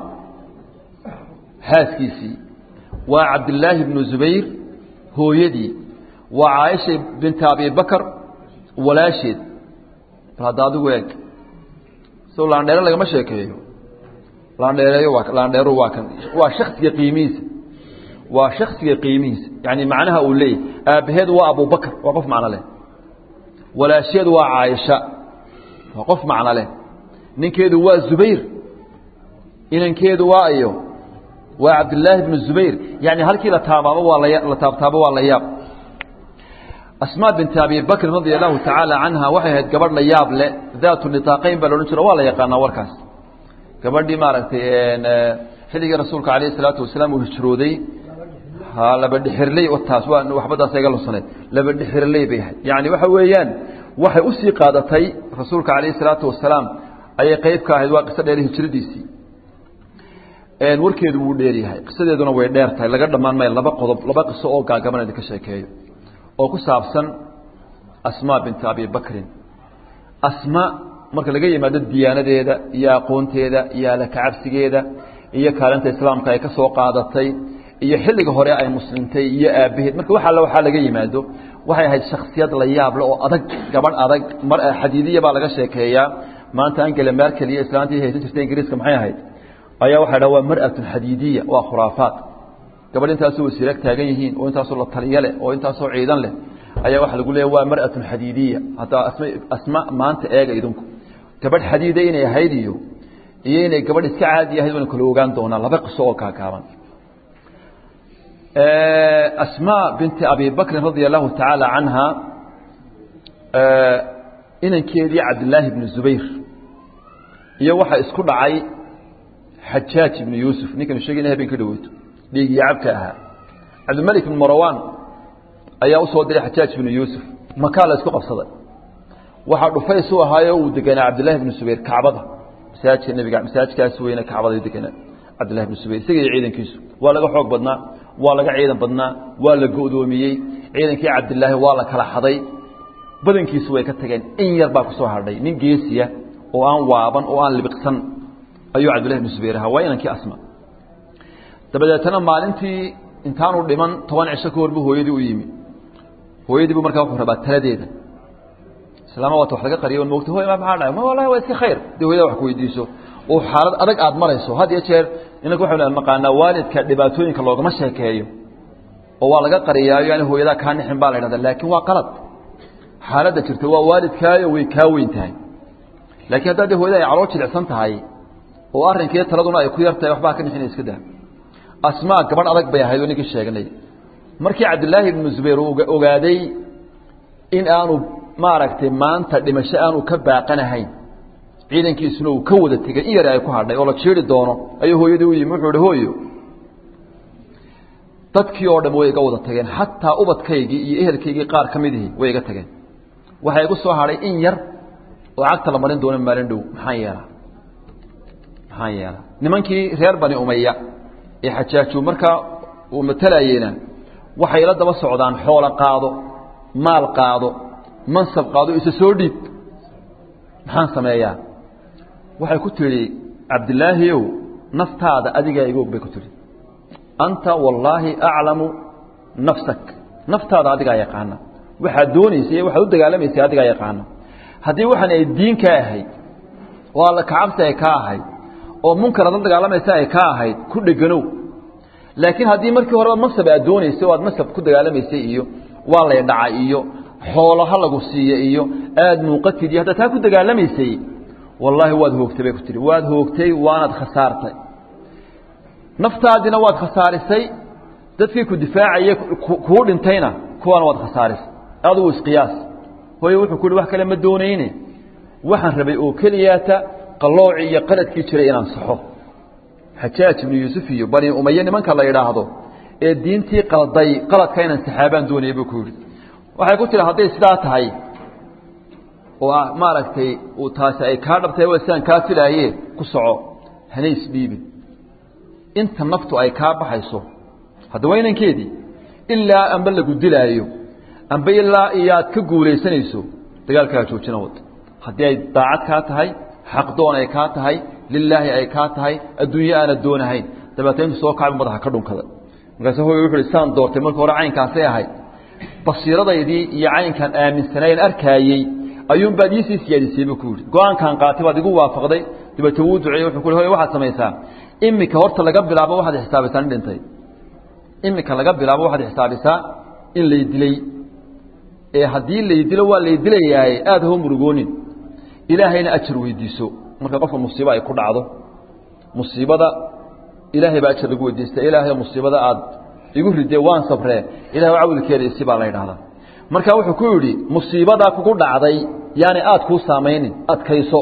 هاسكيسي وعبد الله بن زبير هو يدي وعائشة بنت أبي بكر walaasheed bal hadda adigu eeg so laandheere lagama sheekeeyo laandheereeyo waa laandheeru waa kan waa shaksiga qiimihiisa waa shaksiga qiimihiisa yani macnaha uu leeyahy aabbaheed waa abubakr waa qof macno leh walaasheed waa caaisha waa qof macno leh ninkeedu waa zubayr inankeedu waa iyo waa cabdillaahi bnu zubayr yani halkii la taabaabo waa la taabtaabo waa la yaab asmaa binti abi bakrin radia allahu tacaala canha waxay ahayd gabadh la yaab leh daatu nitaaqayn baa laodhan jiro waa la yaqaanaa warkaas gabadhii maaragtay xilligii rasuulka alayh isalaatu wasalaam uu hijrooday ha labadhixirley taas waa waxbadaas iga lunsaneed labadhixirley bay ahayd yani waxa weeyaan waxay usii qaadatay rasuulka calayh isalaatu wasalaam ayay qeyb ka ahayd waa qiso dheer hijradiisii warkeedu wuu dheer yahay qisadeeduna way dheer tahay laga dhammaan maayo laba qodob laba qiso oo gaagaban idinka sheekeeyo oo ku saabsan asmaa binti abi bakrin asma marka laga yimaado diyaanadeeda iyo aqoonteeda iyo alakacabsigeeda iyo kaalinta islaamka ay ka soo qaadatay iyo xilliga hore ay muslimtay iyo aabbaheed marka wax alla waxaa laga yimaado waxay ahayd shaksiyad la yaable oo adag gabadh adag mar xadiidiya baa laga sheekeeyaa maanta angela merkel iyo islaantii haysan jirtay ingiriiska maxay ahayd ayaa waxay dhaha waa mar'atun xadiidiya waa khuraafaat gabadh intaasoo wasiirag taagan yihiin oo intaasoo la taliyo leh oo intaasoo ciidan leh ayaa waxaa lagu leeya waa mar'atun xadiidiya haddaa asma asma maanta eega idinku gabadh xadiida inay ahayd iyo iyo inay gabadh iska caadi ahayd waynu kala ogaan doonaa laba qiso oo kaakaaban asmaa binti abi bakrin radia allahu tacaala canha inankeedii cabdillaahi ibnu zubayr iyo waxaa isku dhacay xajaaj ibnu yuusuf ninkanu sheegayna habeen ka dhaweyto dhiigiyo cabka ahaa cabdilmalik ibnu marawaan ayaa usoo diray xajaaj ibnu yuusuf makaa la isku qabsaday waxaa dhufays u ahaayo uu deganaa cabdillahi ibnu subayr kacbada masaajidka nebiga masaajidkaas weyne kacbada deganaa cabdillahi ibnu subayr isaga iyo ciidankiisu waa laga xoog badnaa waa laga ciidan badnaa waa la go'doomiyey ciidankii cabdilaahi waa la kala xaday badankiisu way ka tageen in yar baa kusoo hadhay nin geesiya oo aan waaban oo aan libiqsan ayuu cabdillahi ibnu subayr ahaa waa inankii asma dabadeetana maalintii intaanu dhiman toban cisho ka hor buu hooyadii u yimi hooyadii buu markaa wuxuu rabaa taladeeda islaama waata wax laga qariyo moogta hoy ma maxaa dhahay ma wallahi waa iska khayr dee hooyada wax ku weydiiso oo xaalad adag aad marayso had iyo jeer inagu waxaynu maqaanaa waalidka dhibaatooyinka loogama sheekeeyo oo waa laga qariyaayo yani hooyadaa kaa nixin baa la yidhahda laakiin waa qalad xaaladda jirta waa waalidkaayo way kaa weyn tahay laakiin haddaa dee hooyada ay caloo jilicsan tahay oo arrinkii taladuna ay ku yar tahay waxbaa ka nixina iska daa asmaa gabadh adag bay ahayd oo ninkii sheegnay markii cabdillaahi ibnu zubayr uu ogaaday in aanu maaragtay maanta dhimasho aanu ka baaqanahayn ciidankiisuna uu ka wada tegey in yari ay ku hadhay oo la jiiri doono ayuu hooyadii u yimi wuxuu ihi hooyo dadkii oo dham way iga wada tageen xataa ubadkaygii iyo ehelkaygii qaar ka midihii way iga tageen waxaa igu soo hadhay in yar oo cagta la marin doono maalin dhow maxaan yeelaa maxaan yeelaa nimankii reer bani umaya ee xajaaju markaa uu matalayeyna waxay la daba socdaan xoolo qaado maal qaado mansab qaado isa soo dhiib maxaan sameeyaa waxay ku tidhi cabdilaahiyow naftaada adigaa iga og bay ku tidhi anta wallaahi aclamu nafsak naftaada adigaa yaqaana waxaad doonaysa iyo waxaad u dagaalamaysa adigaa yaqaana haddii waxaan ay diin ka ahayd oo alla kacabsi ay ka ahayd oo munkaraad la dagaalamaysa ay ka ahayd ku dheganow laakiin haddii markii horeba mansab aad doonaysay oo aad mansab ku dagaalamaysay iyo waa lay dhacay iyo xoolo ha lagu siiye iyo aad muuqatid iyo haddaa taa ku dagaalamaysay wallaahi waad hoogtay bay ku tihi waad hoogtay waanaad khasaartay naftaadina waad khasaarisay dadkii ku difaacaya kuu dhintayna kuwaana waad khasaarisay adugu isqiyaas hooye wuxuu ku yihi wax kale ma doonayne waxaan rabay oo keliyaata qalloocii iyo qaladkii jiray inaan saxo xajaaj ibnu yuusuf iyo bani umaye nimanka la yidhaahdo ee diintii qalday qaladka inaan saxaabaan doonaya buu ku yidhi waxay ku tiri hadday sidaa tahay oo ah maaragtay uu taasi ay kaa dhabtay waa sidaan kaa filaaye ku soco hana isdhiibin inta naftu ay kaa baxayso hadda waa inankeedii ilaa amba lagu dilaayo amba ilaa iyo aad ka guulaysanayso dagaalkaa joojina wad haddii ay daacad kaa tahay xaqdoon ay kaa tahay lilaahi ay kaa tahay adduunye aanad doonahayn dabeetna intu soo kacbi madaxa ka dhunkada markaase hooy wuxu uhi saan doortay marka hore caynkaasay ahayd basiiradaydii iyo caynkaan aaminsanayn arkaayey ayuunbaad iisii siyaadisay buu ku yidhi go-aankaan qaatay baad igu waafaqday dabeete wuu duceeyey wuxuu ku hoy waxaad samaysaa imika horta laga bilaabo waxaad xisaabisaa nin dhintay imika laga bilaabo waxaad xisaabisaa in lay dilay ee haddii lay dilo waa lay dilayaaye aada hoo murugoonin ilaahayna ajar weydiiso marka qofka musiibo ay ku dhacdo musiibada ilaahay baa ajar lagu weydiista ilaahay musiibada aad igu ridee waan sabree ilahay cawilkeeda isi baa la yidhahdaa marka wuxuu ku yidhi musiibadaa kugu dhacday yaani aad kuu saamaynin adkayso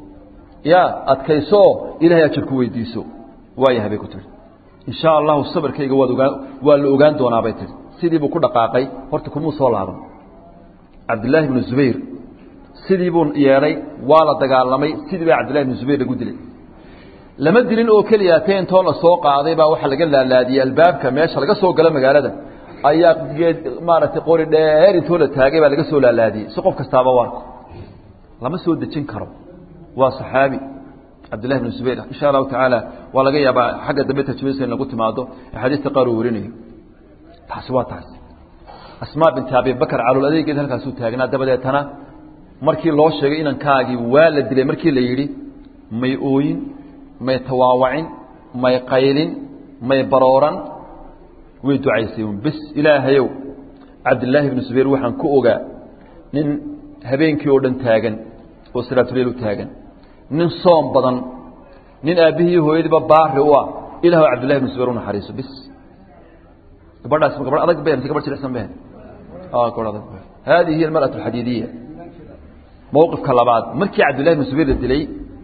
ya adkayso ilahay ajar ku weydiiso waayahay bay ku tihi insha allahu sabarkayga waad ogaan waa la ogaan doonaa bay tihi sidii buu ku dhaqaaqay horta kumuu soo laaban cabdillaahi bnu zubayr sidii buu yeedhay waa la dagaalamay sidii baa cabdillahi bnu zubayr lagu dilay lama dilin oo keliya te intoo la soo qaaday baa waxaa laga laalaadiyey albaabka meesha laga soo galo magaalada ayaa geed maaragtay qori dheer intoo la taagay baa laga soo laalaadiyey si qof kastaaba u arko lama soo dejin karo waa saxaabi cabdillahi bnu zubayr insha allahu tacaala waa laga yaabaa xagga dambe tajwisa in lagu timaado axaadiista qaar uu warinayo taasi waa taasi asmaa binti abibakar calool adeegeed halkaasuu taagnaa dabadeetana markii loo sheegay inankaagii waa la dilay markii la yidhi may ooyin may tawaawacin may qaylin may barooran way ducaysay un bis ilaahayow cabdillaahi bnu zubayr waxaan ku ogaa nin habeenkii oo dhan taagan oo salaatuleyl u taagan nin soom badan nin aabbihii hooyadiiba baari u ah ilaahw cabdillahi bnu zubayr u naxariiso bis gabadhaas gabadh adag be mise gabadh jilicsan be gabadh adag hadihi hiy almarأaة alxadiidiya mowqifka labaad markii cabdillahi bnu zubayr la dilay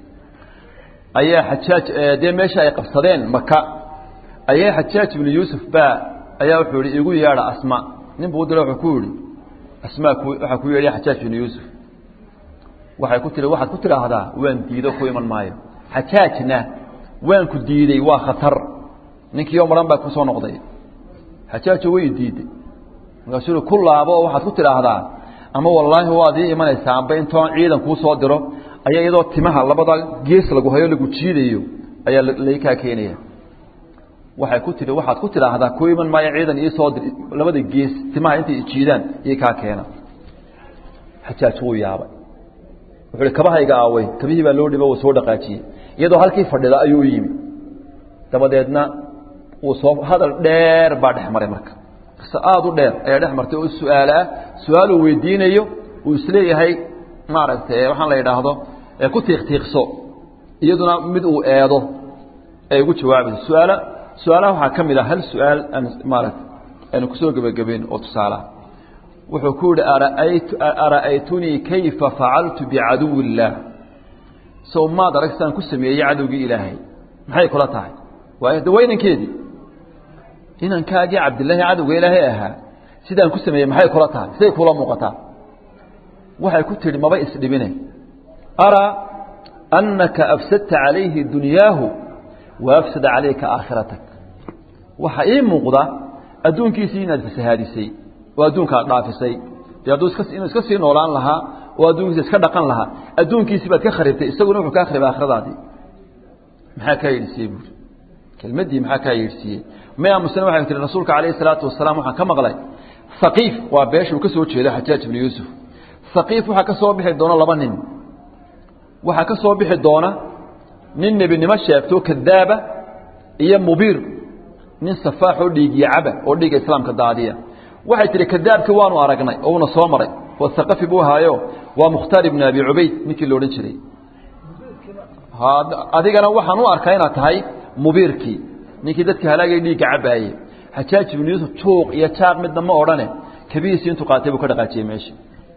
ayaa xajaaj dee meesha ay qabsadeen maka ayaa xajaaj ibnu yuusuf baa ayaa wuxuu yihi igu yeedha asma nin buu dila wuxuu ku yihi asmaa ku waxaa ku yeedhay xajaaj ibnu yuusuf waxay ku tii waxaad ku tidhaahdaa waan diido ku iman maayo xajaajna waan ku diidey waa khatar ninkiioo maran baa kusoo noqday xajaajo way diiday markaasuu ku laabo oo waxaad ku tidhaahdaa ama wallaahi waad ii imanaysaa amba intoon ciidan kuu soo diro ayaa iyadoo timaha labada gees lagu hayo lagu jiidayo ayaa laykaa keenaya waxay ku tihi waxaad ku tidhaahdaa ku iman maayo ciidan iisoo dir labada gees timaha intay jiidaan iyo kaa keena xajaaj wuu yaabay wuxuu hi kabahayga aaway kabihii baa loo dhibo wuu soo dhaqaajiyey iyadoo halkii fadhida ayuu u yimi dabadeedna wuu soo hadal dheer baa dhex maray marka qise aada u dheer ayaa dhex martay oo su-aal ah su-aaluu weydiinayo uu isleeyahay maaragtay waxaan la yidhaahdo ku tiiqtiiqso iyaduna mid uu eedo ay ugu jawaabayso su-aala su-aalaha waxaa ka mid ah hal su-aal aan maaragta aynu kusoo gebagabeyn oo tusaalaha wuxuu ku yihi ara'aytu ara'aytunii kayfa facaltu bicaduwi illaah sow maad arag sidaan ku sameeyey cadowgii ilaahay maxay kula tahay waay de waa inankeedii inankaagii cabdillaahi cadowga ilaahay ahaa sidaan ku sameeyey maxay kula tahay siday kula muuqataa waxay ku tihi maba isdhibine araa annaka afsadta calayhi dunyaahu wa afsada calayka aakhiratak waxaa ii muuqda adduunkiisii inaad fasahaadisay oo adduunka ad dhaafisay dee hadduu iska inuu iska sii noolaan lahaa oo adduunkiisa iska dhaqan lahaa adduunkiisii baad ka kharibtay isaguna wuxuu kaa kharibay aakhiradaadii maxaa kaa yeedhsiiyey buuri kelmaddii maxaa kaa yeedhsiiyey may aamusane waxay tihi rasuulka calayhi salaatu wasalaam waxaan ka maqlay haqiif waa beesha uu ka soo jeedo xajaaj ibnu yuusuf haqiif waxaa ka soo bixi doona laba nin waxaa ka soo bixi doona nin nebinimo sheegto kadaaba iyo mubiir nin safaax oo dhiigiya caba oo dhiiga islaamka daadiya waxay tihi kadaabkii waanu aragnay oo una soo maray oo haqafi buu ahaayo waa mukhtaar ibnu abi cubayd ninkii la odhan jiray adigana waxaan u arkaa inaad tahay mubiirkii ninkii dadka halaagay dhiigga cabaaye xajaaj ibnu yuusuf tuuq iyo jaaq midna ma odhane kabihiisii intuu qaatay buu ka dhaqaajiyey meesha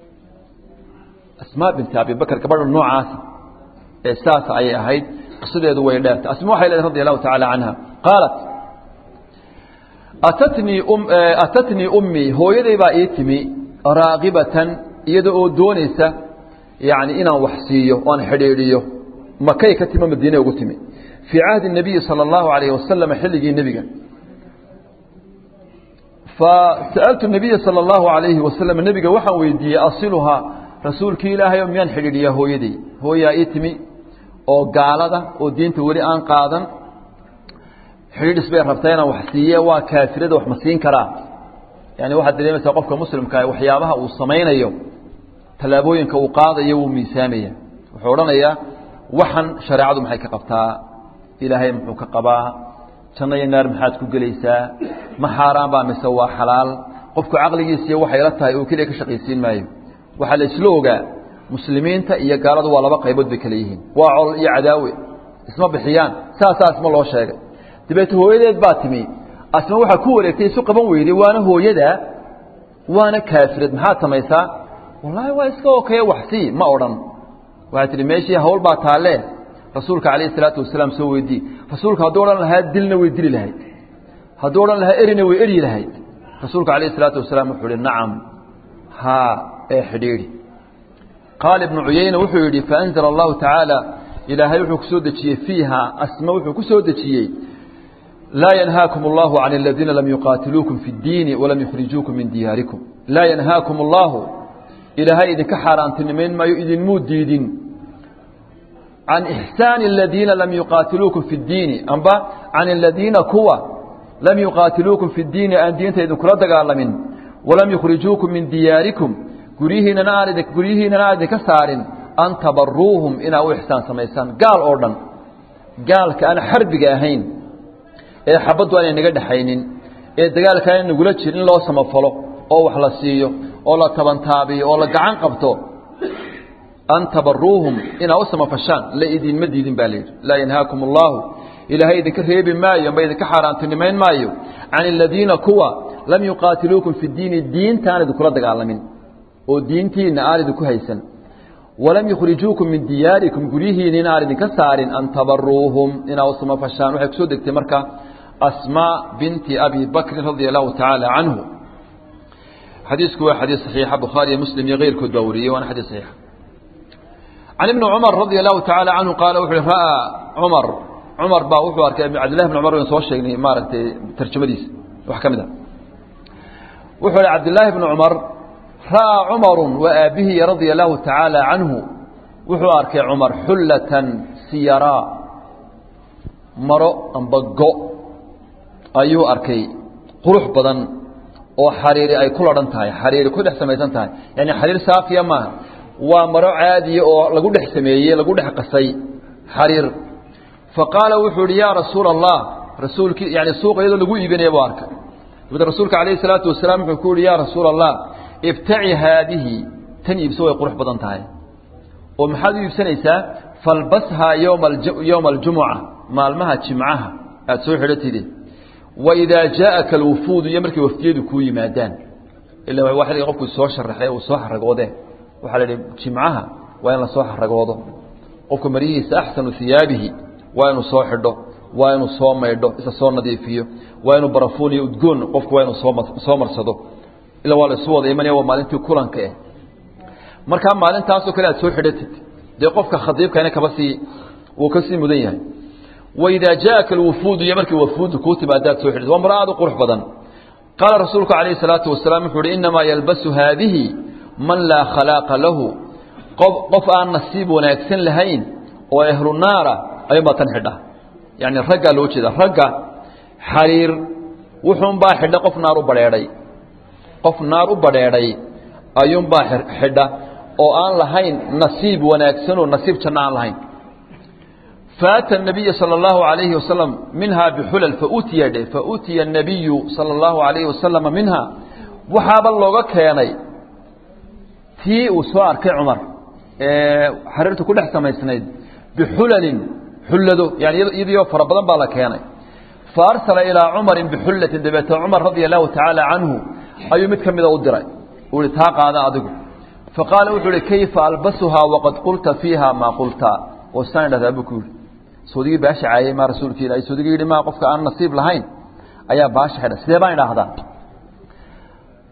asmaa binti abibakr gabadha noocaasa ee saas ayay ahayd qisadeedu way dheertay asma waxay leedahay radi allahu tacaala canha qaalat atatnii um atatnii ummii hooyaday baa ii timi raaqibatan iyada oo doonaysa yani inaan wax siiyo oan xidhiidhiyo makay ka timo madiine ugu timi fii cahdi الnabiyi salى اllahu alayh wasalam xilligii nebiga fasa'altu nabiya salى اllahu alayhi wasalam nebiga waxaan weydiiyey asiluhaa rasuulkii ilaahay o miyaan xidhiidhiyaa hooyadey hooyaa ii timi oo gaalada oo diinta weli aan qaadan xidhiidhis bay rabtaa inaan wax siiye waa kaafirada wax ma siin karaa yani waxaad dareemaysaa qofka muslimkaa waxyaabaha uu samaynayo tallaabooyinka uu qaadayo wuu miisaamaya wuxuu odhanayaa waxan shareecadu maxay ka qabtaa ilaahay muxuu ka qabaa janno iyo naar maxaad ku gelaysaa ma xaaraan baa mise waa xalaal qofku caqligiisiiyo waxay la tahay oo keliya ka shaqaysiin maayo waxaa la isla ogaa muslimiinta iyo gaaladu waa laba qaybood bay kale yihiin waa col iyo cadaawe isma bixiyaan saasaa asma loo sheegay dabeete hooyadeed baa timi asma waxaa ku wareegtay isu qaban weyday waana hooyada waana kaafirad maxaad samaysaa wallaahi waa iska okeye waxsii ma odhan waxay tihi meeshii hawl baa taalle rasuulka calayhi salaatu wasalaam soo weydii rasuulka hadduu odhan lahaa dilna way dili lahayd hadduu odhan lahaa erina way eryi lahayd rasuulka calayhi salaatu wasalaam wuxuu ihi nacam haa ee xidhiidhi qaala ibnu cuyayna wuxuu yidhi faanzala allahu tacaala ilaahay wuxuu ku soo dejiyey fiiha asma wuxuu ku soo dejiyey laa yanhaakum allahu can aladiina lam yuqaatiluukum fi اddiini walam yukhrijuukum min diyaarikum laa yanhaakum allahu ilaahay idinka xaaraantinimayn maayo idinmuu diidin can ixsaani aladiina lam yuqaatiluukum fi اddiini amba can aladiina kuwa lam yuqaatiluukum fi اddiini aan diinta idinkula dagaalamin walam yukhrijuukum min diyaarikum guryihiinana aan idin guryihiinana aan idinka saarin an tabaruuhum inaa u ixsaan samaysaan gaal oo dhan gaalka aan xarbiga ahayn ee xabaddu aanay naga dhexaynin ee dagaalka aanay nagula jirin in loo samafalo oo wax la siiyo oo la tabantaabiyo oo la gacan qabto an tabaruuhum inaa u samafashaan la idinma diidin baa layidhi laa yanhaakum allahu ilaahay idinka reebi maayo amba idinka xaaraantinimayn maayo can aladiina kuwa lam yuqaatiluukum fi ddiini diinta aan idinkula dagaalamin oo diintiina aan idinku haysan walam yukhrijuukum min diyaarikum guryihiinina aan idinka saarin an tabaruuhum inaa u samafashaan waxay kusoo degtay marka asmaa binti abi bakrin radia allahu tacaala canhu xadiisku waa xadiis saxiixa bukhaariyo muslim iyo keyrkood baa wariyey waana xadiis saxiixa can ibni cumar radia allahu tacaala canhu qaala wuxu uhi ra'aa cumar cumar baa wuxuu arkay cabdillahi bn cumar waynu soo sheegnay maaragtay tarjamadiisa wax ka mid a wuxuu ihi cabdillaahi bni cumar ra'aa cumaru wa aabbihi radia allahu tacaala canhu wuxuu arkay cumar xullatan siyaraa maro amba go ayuu arkay qurux badan oo xariiri ay ku ladhan tahay xariiri ku dhex samaysan tahay yani xariir saafiya maaha waa maro caadiya oo lagu dhex sameeyey lagu dhex qasay xariir faqaala wuxuu ihi yaa rasuula allah rasuulkii yani suuqa iyadoo lagu iibinaya buu arkay dabeed rasuulka calayhi salaatu wasalaam wuxuu ku yihi yaa rasuula allah ibtaci haadihi tan iibso way qurux badan tahay oo maxaad u iibsanaysaa falbashaa yowma yowma aljumuca maalmaha jimcaha aada soo xidhatide waidaa jaaaka alwufuudu iyo markay wafdiyadu kuu yimaadaan ila waa xilliga qofku soo sharaxay uu soo xaragoode waxaa la idhi jimcaha waa in la soo xaragoodo qofka marihiisa axsanu hiyaabihi waa inuu soo xidho waa inuu soo maydho isa soo nadiifiyo waa inuu barafuun iyo udgoon qofku waa inuu soosoo marsado ila waa la isu wada imanaya waa maalintii kulanka eh markaa maalintaasoo kale aad soo xidhatid dee qofka khadiibkana kaba sii wuu ka sii mudan yahay waidaa jaaka alwufuudu iyo markii wafuudu kuu timaadaad soo xidhatid waa maro aad u qurux badan qaala rasuulku calayhi salaatu wasalaam wuxuu uhi innamaa yalbasu haadihi man laa khalaaqa lahu qof aan nasiib wanaagsan lahayn oo ehlu naara ayuunbaa tan xidha yani raggaa loo jeeda ragga xariir wuxuunbaa xidha qof naar u badheedhay qof naar u badheedhay ayuunbaa xidha oo aan lahayn nasiib wanaagsanoo nasiib janno aan lahayn faata الnabiya salى اllahu عalayhi wasalam minha bixulal fautiya dhe fautiya الnabiyu salى اllahu عalayhi wasalama minha waxaaba looga keenay tii uu soo arkay cumar ee xariirtu ku dhex samaysnayd bixulalin xullado yani iyadiyo fara badan baa la keenay faarsala ilaa cumarin bixullatin dabeete cumar radia allahu tacaala canhu ayuu mid ka mida u diray uu ihi taa qaada adigu faqaala wuxuu ihi kayfa albasuhaa waqad qulta fiiha maa qulta oo saan idhahdaa buu ku yidhi soodigii baasha caayey maa rasuulki ilahi soodigii yidhi maa qofka aan nasiib lahayn ayaa baasha xidha sidee baan idhaahdaa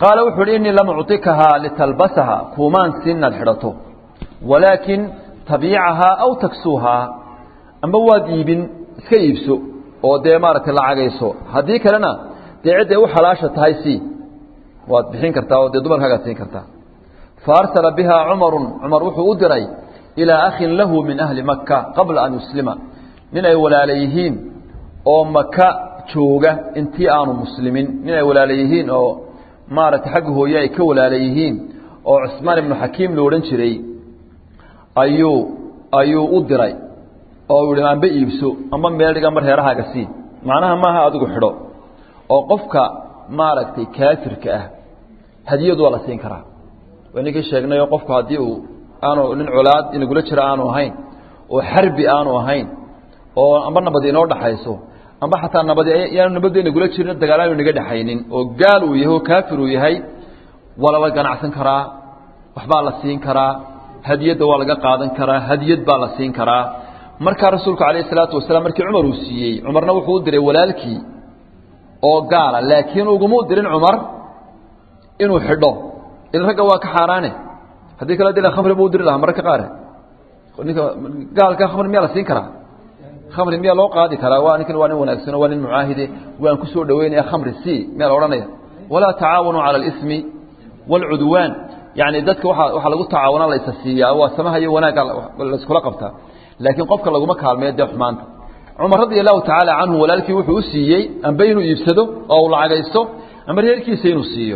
qaala wuxuu uhi innii lam ucطikahaa litalbasaha kuumaan siin inaad xidhato walaakin tabiicahaa aw taksuuhaa amba waad iibin iska iibso oo dee maaragtay lacagayso haddii kalena dee cidday u xalaasha tahay si waad bixin kartaa oo dee dumarkaagaad siin kartaa fa arsala bihaa cumarun cumar wuxuu u diray ilaa akhin lahu min ahli maka qabla an yuslima nin ay walaala yihiin oo maka jooga intii aanu muslimin nin ay walaala yihiin oo maaragtay xagga hooye ay ka walaala yihiin oo cusmaan ibnu xakiim lo odhan jiray ayuu ayuu u diray oo yihi amba iibso amba meel dhiga mar heerahaaga sii macnaha maaha adigu xidho oo qofka maaragtay kaafirka ah hadiyadu waa la siin karaa waa ninkii sheegnayoo qofku haddii uu aanu nin colaad inagula jira aanu ahayn oo xarbi aanu ahayn oo amba nabadi inoo dhaxayso amba xataa nabadi yaanu nabadda inagula jirin dagaal aanu inaga dhexaynin oo gaal uu yahay oo kaafir uu yahay waa lala ganacsan karaa waxbaa la siin karaa hadiyadda waa laga qaadan karaa hadiyad baa la siin karaa markaa rasuulku calayh isalaatu wasalaam markii cumar uu siiyey cumarna wuxuu u diray walaalkii oo gaala laakiin uguma dirin cumar inuu xidho ila ragga waa ka xaaraane haddii kale dila khamri buu u diri lahaa mararka qaare ninka gaalka khamri miyaa la siin karaa khamri miyaa loo qaadi karaa waa ninkan waa nin wanaagsano waa nin mucaahide waan ku soo dhaweynaya khamri si miyaa la odhanaya walaa tacaawanuu cala alismi waalcudwaan yacni dadka waa waxaa lagu tacaawuna la isa siiyaa waa samaha iyo wanaagga laiskula qabtaa laakiin qofka laguma kaalmeeyo dee xumaanta cumar radia allahu tacaala canhu walaalkii wuxuu u siiyey amba inuu iibsado oo uu lacagaysto amba reerkiisa inuu siiyo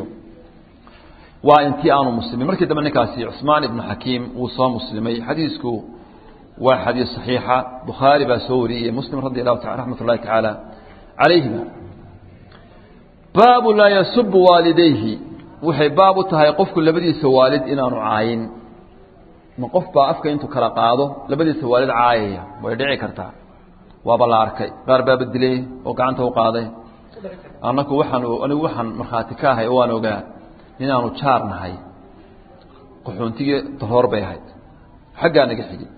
waa intii aanu muslimin markii dambe ninkaasi cusmaan ibnu xakiim wuu soo muslimay xadiisku waa xadiis saxiixa bukhaari baa soo wariyey muslim radi allahu taa raxmat ullahi tacaala calayhima baabu laa yasubu waalidayhi waxay baab u tahay qofku labadiisa waalid inaanu caayin ma qof baa afka intuu kala qaado labadiisa waalid caayaya way dhici kartaa waaba la arkay qaar baaba dilay oo gacanta u qaaday annaku waxaan anigu waxaan markhaati ka ahay oo waan ogaa inaanu jaar nahay qaxoontigii daroor bay ahayd xaggaa naga xigay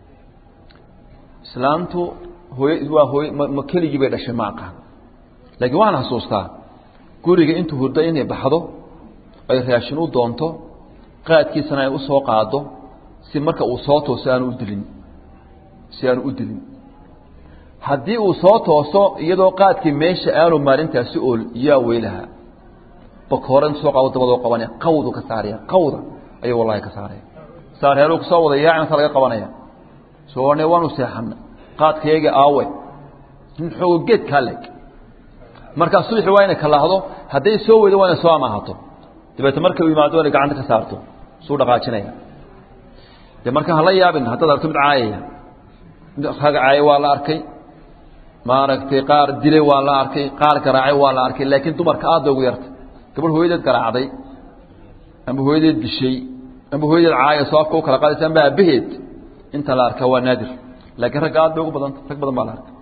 islaamtu hooy waa hooy ma keligii bay dhashay ma aqaan laakiin waxaan xasuustaa guriga intuu hurdo inay baxdo ay raashin u doonto qaadkiisana ay u soo qaado si marka uu soo tooso aanu u dilin si aanu u dilin haddii uu soo tooso iyadoo qaadkii meesha aanu maalintaasi ool yaa weylahaa bakooran soo qaado dabadoo qabanaya qawdu ka saaraya qawda ayuu wallahi ka saaraya saarheeluu kusoo wada yaacnasa laga qabanaya soone waanu seexana qaadkayaga aawe nin xoogo geed kaa leg markaa subaxi waa inay kalaahdo hadday soo weydo waa inay soo amaahato dabeete markay u yimaado inay gacanta ka saarto suu dhaqaajinaya de marka hala yaabin haddaad arto mid caayaya mid rag caaya waa la arkay maaragtay qaar dilay waa la arkay qaar garaacay waa la arkay laakiin dumarka aad bay ugu yartay gabadh hooyadeed garaacday amba hooyadeed dishay amba hooyadeed caaya soo afka u kala qaadaysa amba aabaheed inta la arkaa waa naadir laakiin ragga aad bay ugu badanta rag badan baa la arkay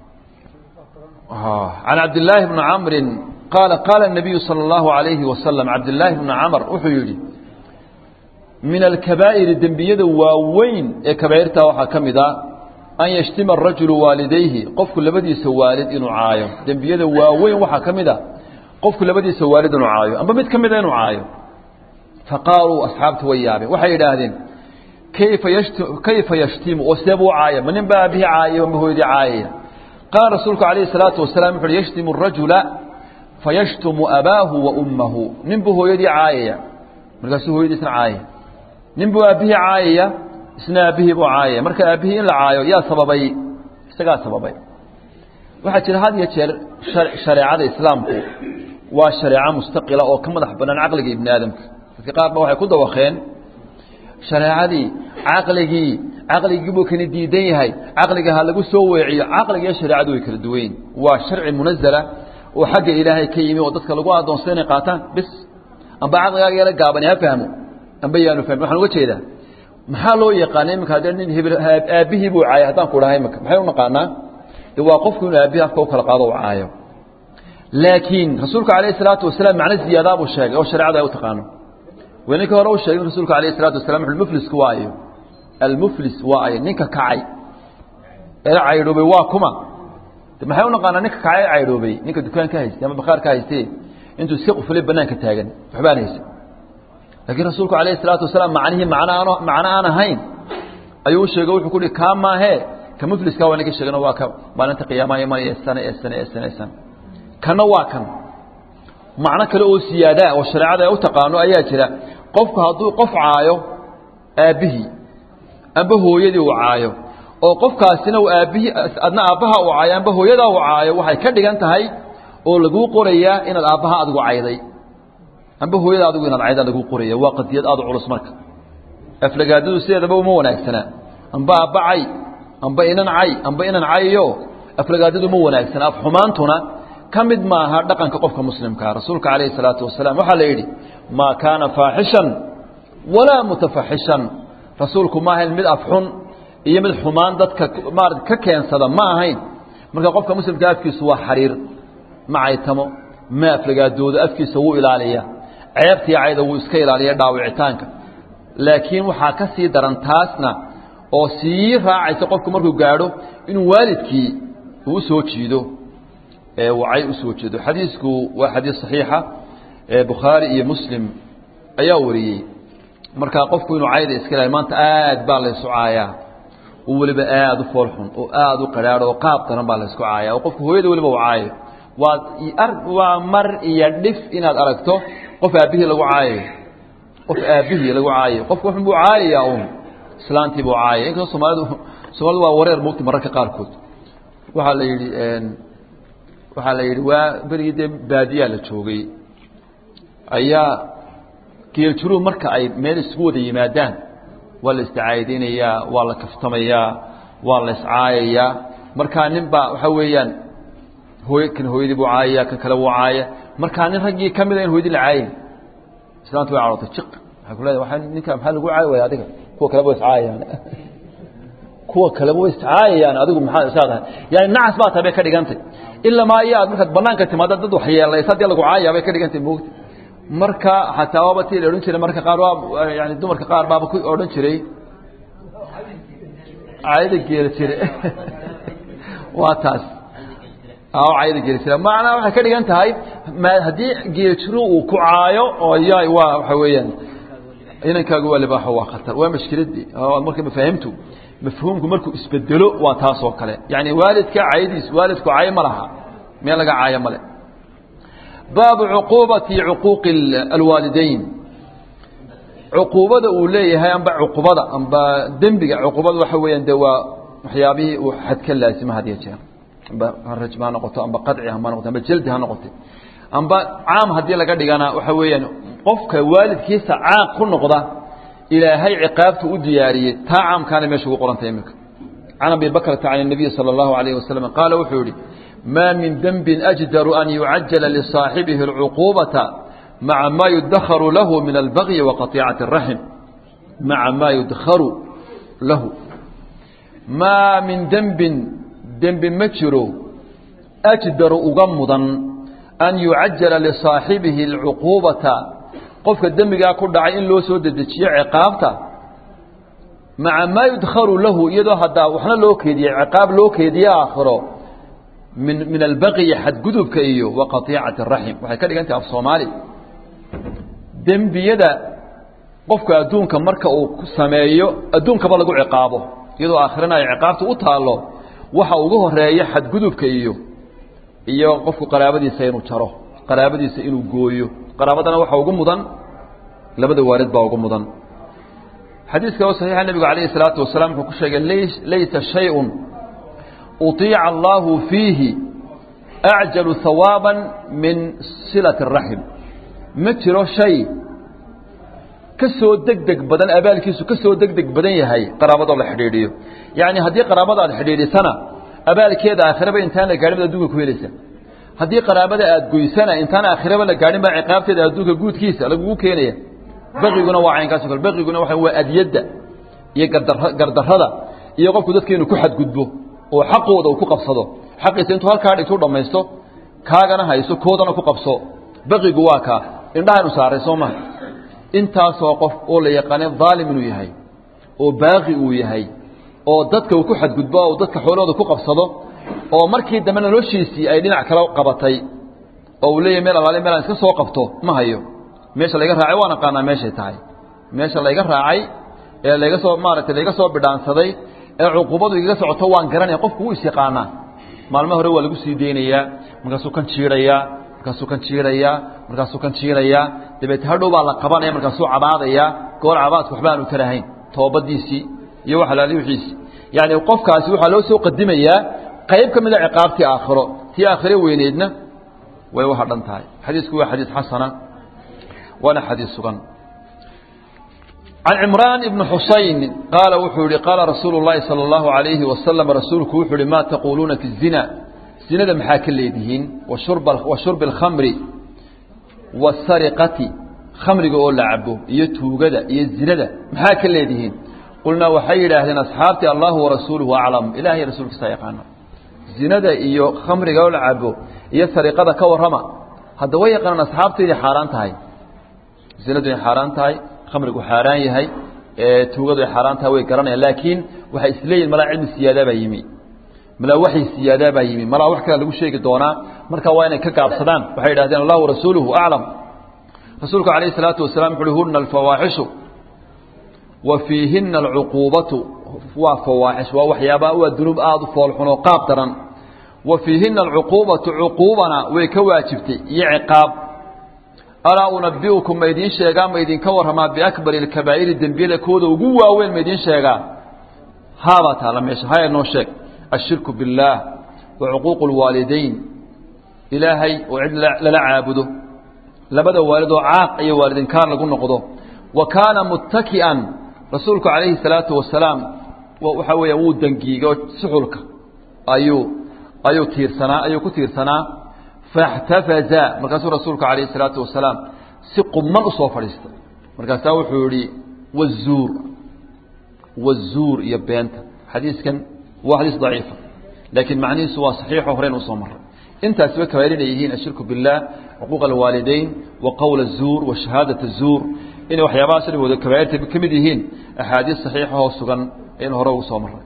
can cabdillaahi bni camrin qaala qaala الnabiyu salى اllahu عalayhi wasalam cabdillaahi bni camr wuxuu yidhi min alkabaa'iri dembiyada waaweyn ee kabaa'irta waxaa ka mid a an yashtima arajulu waalidayhi qofku labadiisa waalid inuu caayo dembiyada waaweyn waxaa ka mid a qofku labadiisa waalid inuu caayo amba mid ka mida inuu caayo faqaaluu asxaabtu way yaabeen waxay yidhaahdeen kayfa yashti kayfa yashtimu oo see buu caaya ma nin baa aabihii caayay amba hooyadii caayaya qaala rasuulku calayhi salaatu wasalaam wuxu uhi yashtimu arajula fayashtumu abaahu wa ummahu nin buu hooyadii caayaya markaasuu hooyadiisna caayaya nin buu aabbihii caayaya isna aabbihii buu caayaya marka aabbihii in la caayo yaa sababay isagaa sababay waxaa jira had iyo jeer shareecada islaamku waa shareeco mustaqila oo ka madax bannaan caqliga ibni aadamka dadka qaar ba waxay ku dawakeen shareecadii caqligii caqligii buu kani diidan yahay caqliga ha lagu soo weeciyo caqliga iyo shareecadu way kala duwayn waa sharci munazala oo xagga ilaahay ka yimi oo dadka lagu adoonsada inay qaataan bis amba caqligaaga yala gaabani ha fahmo amba yaanu fahmin waxaan uga jeedaa maxaa loo yaqaana iminka haddee nin hebel aabbihii buu caayay haddaan ku dhahay imika maxay u naqaanaa de waa qofku inuu aabbihi afka u kala qaado u caayo laakiin rasuulku calayhi salaatu wasalaam macno ziyaadaa buu sheegay oo shareecada ay u taqaano weninkii hore u sheegay rasuulku alayh salatu wasalam wuxu muflisku waa ayo almuflis waa ayo ninka kacay ee caydhoobay waa kuma de maxay u naqaanaa ninka kacay ee caydhoobay ninka dukaan ka haystay ama bakhaar ka haystee intuu iska qufulay banaanka taagan waxbaan haysan laakiin rasuulku alayh الsalaatu wasalaam macnihii macno aan ahayn ayuu sheegay wuxuu kuhi kaa maahee ka mufliska waa naga sheegano waa ka maalinta qiyaamaha imanaya sane ee sane ee sane ee sane kana waa kan macno kale oo siyaadaa oo shareecada ay u taqaano ayaa jira qofku hadduu qof caayo aabbihii amba hooyadii uu caayo oo qofkaasina uu aabbihii adna aabbaha uu caayo amba hooyadaa uu caayo waxay ka dhigan tahay oo laguu qorayaa inaad aabbaha adigu cayday amba hooyada adigu inaad cayda laguu qoraya waa qadiyad aad u culus marka aflagaadadu sideedaba uma wanaagsanaa amba aabba cay amba inan cay amba inan cayiyo aflagaadadu uma wanaagsana afxumaantuna ka mid maaha dhaqanka qofka muslimkaa rasuulka calayhi salaatu wasalaam waxaa la yidhi maa kaana faaxishan walaa mutafaxishan rasuulku ma ahayn mid afxun iyo mid xumaan dadka maarata ka keensada ma ahayn marka qofka muslimka afkiisu waa xariir ma caytamo ma aflagaadoodo afkiisa wuu ilaaliya ceebtii cayda wuu iska ilaaliya dhaawicitaanka laakiin waxaa ka sii daran taasna oo sii raacaysa qofku markuu gaadho inuu waalidkii uu usoo jiido wacay usoo jeedo xadiisku waa xadiis صaxiixa bukhaari iyo muslim ayaa wariyey markaa qofku inuu cayda iska ilaaliyo maanta aad baa laysu caayaa oo weliba aad u foolxun oo aad u qadhaadho oo qaab daran baa laysku caaya oo qofku hooyada weliba u caayo waa waa mar iyo dhif inaad aragto qof aabbihii lagu caayayo qof aabbihii lagu caayayo qofku wuxun buu caayayaa un islaantii buu caayaya inkastoo soomaalidu soomaalidu waa wareer mugti mararka qaarkood waxaa la yidhi waxaa la yidhi waa berigii dee baadiyaa la joogay ayaa geeljiruhu marka ay meel isugu wada yimaadaan waa la isticaayadeynayaa waa la kaftamayaa waa la iscaayayaa markaa nin baa waxaa weeyaan hooy kan hooyadii buu caayaya kan kale buu caaya markaa nin raggii ka mida in hooyadii la caayin islaantu way carootay jiq waxay ku leedahay waa ninka maxaa lagu caayi waaya adiga kuwa kaleba way iscaayayaan kuwa kaleba way iscaayayaan adigu maxaa isaadahay yani nacas baa tahay bay ka dhigantay ilaa maa iyo aad markaad banaanka timaada dad wax yeelaysa haddii lagu caayaa bay ka dhigantay moogta marka xataa waaba tii la odhan jiray marka qaar waa yani dumarka qaar baaba ku odhan jiray caayada geela jire waa taas caayada geela jire macnaa waxay ka dhigan tahay haddii geela jiru uu ku caayo oo ya waa waxa weeyaan inankaagu waa libaaxo waa khatar waa mashkiladii marka mafaahimtu mafhuumku markuu isbedelo waa taas oo kale yani waalidka caayadiis waalidku caayo ma laha meel laga caayo male baabu cuquubati cuquuqi alwaalidayn cuquubada uu leeyahay amba cuqubada amba dembiga cuqubada waxa weeyaan de waa waxyaabihii uu xad ka laasima had iyo jeer amba rajm ha noqoto amba qadci ha noqoto amba jeldi ha noqoto amba caam haddii laga dhigana waxa weeyaan qofka waalidkiisa caaq ku noqda ilaahay ciqaabtu u diyaariyey taa caamkaana meesha ugu qorantay iminka can abi bakrata can الnabiy salى اllahu alayh wasalam qaala wuxuu yihi ma min denbi ajdaru an yucajala lisaaxibihi اlcuquubata maca ma yudakharu lahu min albagyi wa qaطicati الraxim maca ma yudkharu lahu maa min dembin dembi ma jiro ajdaru uga mudan an yucajala lisaaxibihi اlcuquubata qofka dembigaa ku dhacay in loo soo dedejiyo ciqaabta maca maa yudkharu lahu iyadoo haddaa waxna loo keediyey ciqaab loo keediye aakhiro min min albaqyi xadgudubka iyo wa qatiicati araxim waxay ka dhigan tahay af soomaali dembiyada qofka adduunka marka uu sameeyo adduunkaba lagu ciqaabo iyadoo aakhirana ay ciqaabta u taallo waxa ugu horeeya xadgudubka iyo iyo qofku qaraabadiisa inuu jaro qaraabadiisa inuu gooyo qaraabadana waxa ugu mudan labada waalid baa ugu mudan xadiiska oo saxiixa nebigu calayhi salaatu wasalaam wuxuu ku sheegay laysa shayun uطiica allahu fiihi acjalu hawaaban min silati الraxim ma jiro shay ka soo degdeg badan abaalkiisu ka soo degdeg badan yahay qaraabadoo la xidhiidhiyo yacni haddii qaraabada aad xidhiidhisana abaalkeeda aakhiraba intaan la gaadhin baad adduunka ku helaysa haddii qaraabada aad goysana intaan aakhiraba la gaadhin baa ciqaabteeda adduunka guudkiisa lagugu keenaya baqiguna waa caynkaas o kale baqiguna waa waa adyadda iyo gardar gardarrada iyo qofku dadka inuu ku xadgudbo oo xaqooda uu ku qabsado xaqiisa intuu halkaa dhigtuu dhammaysto kaagana hayso koodana ku qabso baqigu waa kaa indhahaynu saaray soo maha intaasoo qof oo la yaqaane daalim inuu yahay oo baaqi uu yahay oo dadka uu ku xadgudbo oo dadka xoolahooda ku qabsado oo markii dambe noloshiisii ay dhinac kala qabatay oo uu leeyahy meel alaale meel aan iska soo qabto ma hayo meesha layga raacay waan aqaanaa meeshay tahay meesha layga raacay ee layga soo maaragtay layga soo bidhaansaday ee cuqubadu igaga socoto waan garanaya qofku wuu isyaqaanaa maalmo hore waa lagu sii deynayaa markaasuu kan jiidhayaa markaasuu kan jiidhayaa markaasuu kan jiidhayaa dabeete hadhow baa la qabanaya markaasuu cabaadayaa goor cabaadka waxba aanu tarahayn toobadiisii iyo wax alaali wixiisii yacni qofkaasi waxaa loo soo qadimayaa qayb ka mida ciqaabtii aakhiro tii aakhire weyneedna way u hadhan tahay xadiisku waa xadiis xasana waana xadiis sugan can cimraan ibni xusayn qaala wuxuu yihi qaala rasuulu llaahi sala allahu alayhi wasalam rasuulku wuxuu yihi maa taquuluuna fi zina zinada maxaa ka leedihiin wa shurbi alkhamri waasariqati khamriga oo la cabo iyo tuugada iyo zinada maxaa ka leedihiin qulnaa waxay yidhaahdeen asxaabtii allahu warasuuluhu aclam ilahay rasuulkiisa yaqaano zinada iyo khamriga oo la cabo iyo sariqada ka warrama hadda way yaqaanaan asxaabtu inay xaaraan tahay zinadu inay xaaraan tahay khamrigu xaaraan yahay tuugadu ay xaaraan tahay way garanayaan laakiin waxay isleeyihin malaa cilmi siyaadaa baa yimi malaa waxay siyaadaa baa yimi malaa wax kale lagu sheegi doonaa markaa waa inay ka gaabsadaan waxay yidhahdeen allahu warasuuluhu aclam rasuulku calayhi salaatu wasalaam wuxu uhi huna alfawaaxishu wa fiihina alcuquubatu waa fawaaxish waa waxyaaba waa dunuub aada u foolxun oo qaab daran wa fiihina alcuquubatu cuquubana way ka waajibtay iyo ciqaab alaa unabiukum ma idiin sheegaa ma idinka warramaa biakbari alkabaa'iri dembiyada kooda ugu waaweyn ma idiin sheegaa haabaa taala meesha haya noo sheeg ashirku biاllaah wa cuquuqu اlwaalidayn ilaahay oo cid lala caabudo labada waalid oo caaq iyo waalidinkaan lagu noqdo wa kaana muttaki'an rasuulku calayhi الsalaatu wasalaam waxaa weeya wuu dangiigay oo suxulka ayuu ayuu tiirsanaa ayuu ku tiirsanaa faاxtafaza markaasuu rasuulku calayhi الsalaatu wasalaam si quman usoo fadhiistay markaasaa wuxuu yihi wazuur wazuur iyo beenta xadiiskan waa xadiis daciifa laakiin macnihiisu waa saxiixo horeyn usoo maray intaasiba kabaa'ir inay yihiin ashirku biاllah xuquuq alwaalidayn wa qowl الzuur wa shahaadat الzuur inay waxyaabahaas dhigooda kabaa'irta ka mid yihiin axaadiis saxiixahoo sugan in hore ugu soo maray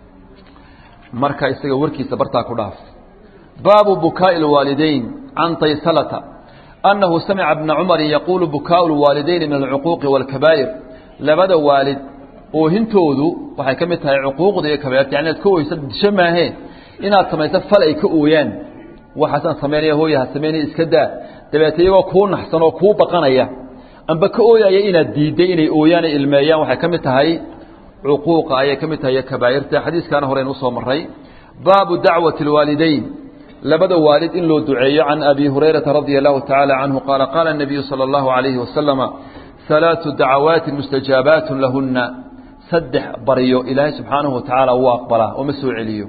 marka isaga warkiisa bartaa ku dhaaf baabu bukaaءi اlwaalidayn can taysalata annahu samica bna cumari yaquulu bukaau اlwaalidayni min alcuquuqi wاlkabaa'ir labada waalid oohintoodu waxay ka mid tahay cuquuqda iyo kabairta yani inaad ka oysa disho maahee inaad samayso fal ay ka ooyaan waxaasaan samaynaya hooyaha samaynaya iska daa dabeete iyagoo kuu naxsan oo kuu baqanaya amba ka ooyaya inaad diidday inay ooyaan ay ilmeeyaan waxay ka mid tahay cuquuqa ayay ka mid tahay iyo kabaa'irta xadiiskaana horeyn usoo maray baabu dacwati اlwaalidayn labada waalid in loo duceeyo can abi hurayrata radia allahu tacaala canhu qaala qaala الnabiyu salى اllahu alayhi wasalama ثalaaثu dacawaati mustajaabaat lahuna saddex baryo ilaahay subxaanahu watacaala wuu aqbalaa oo ma soo celiyo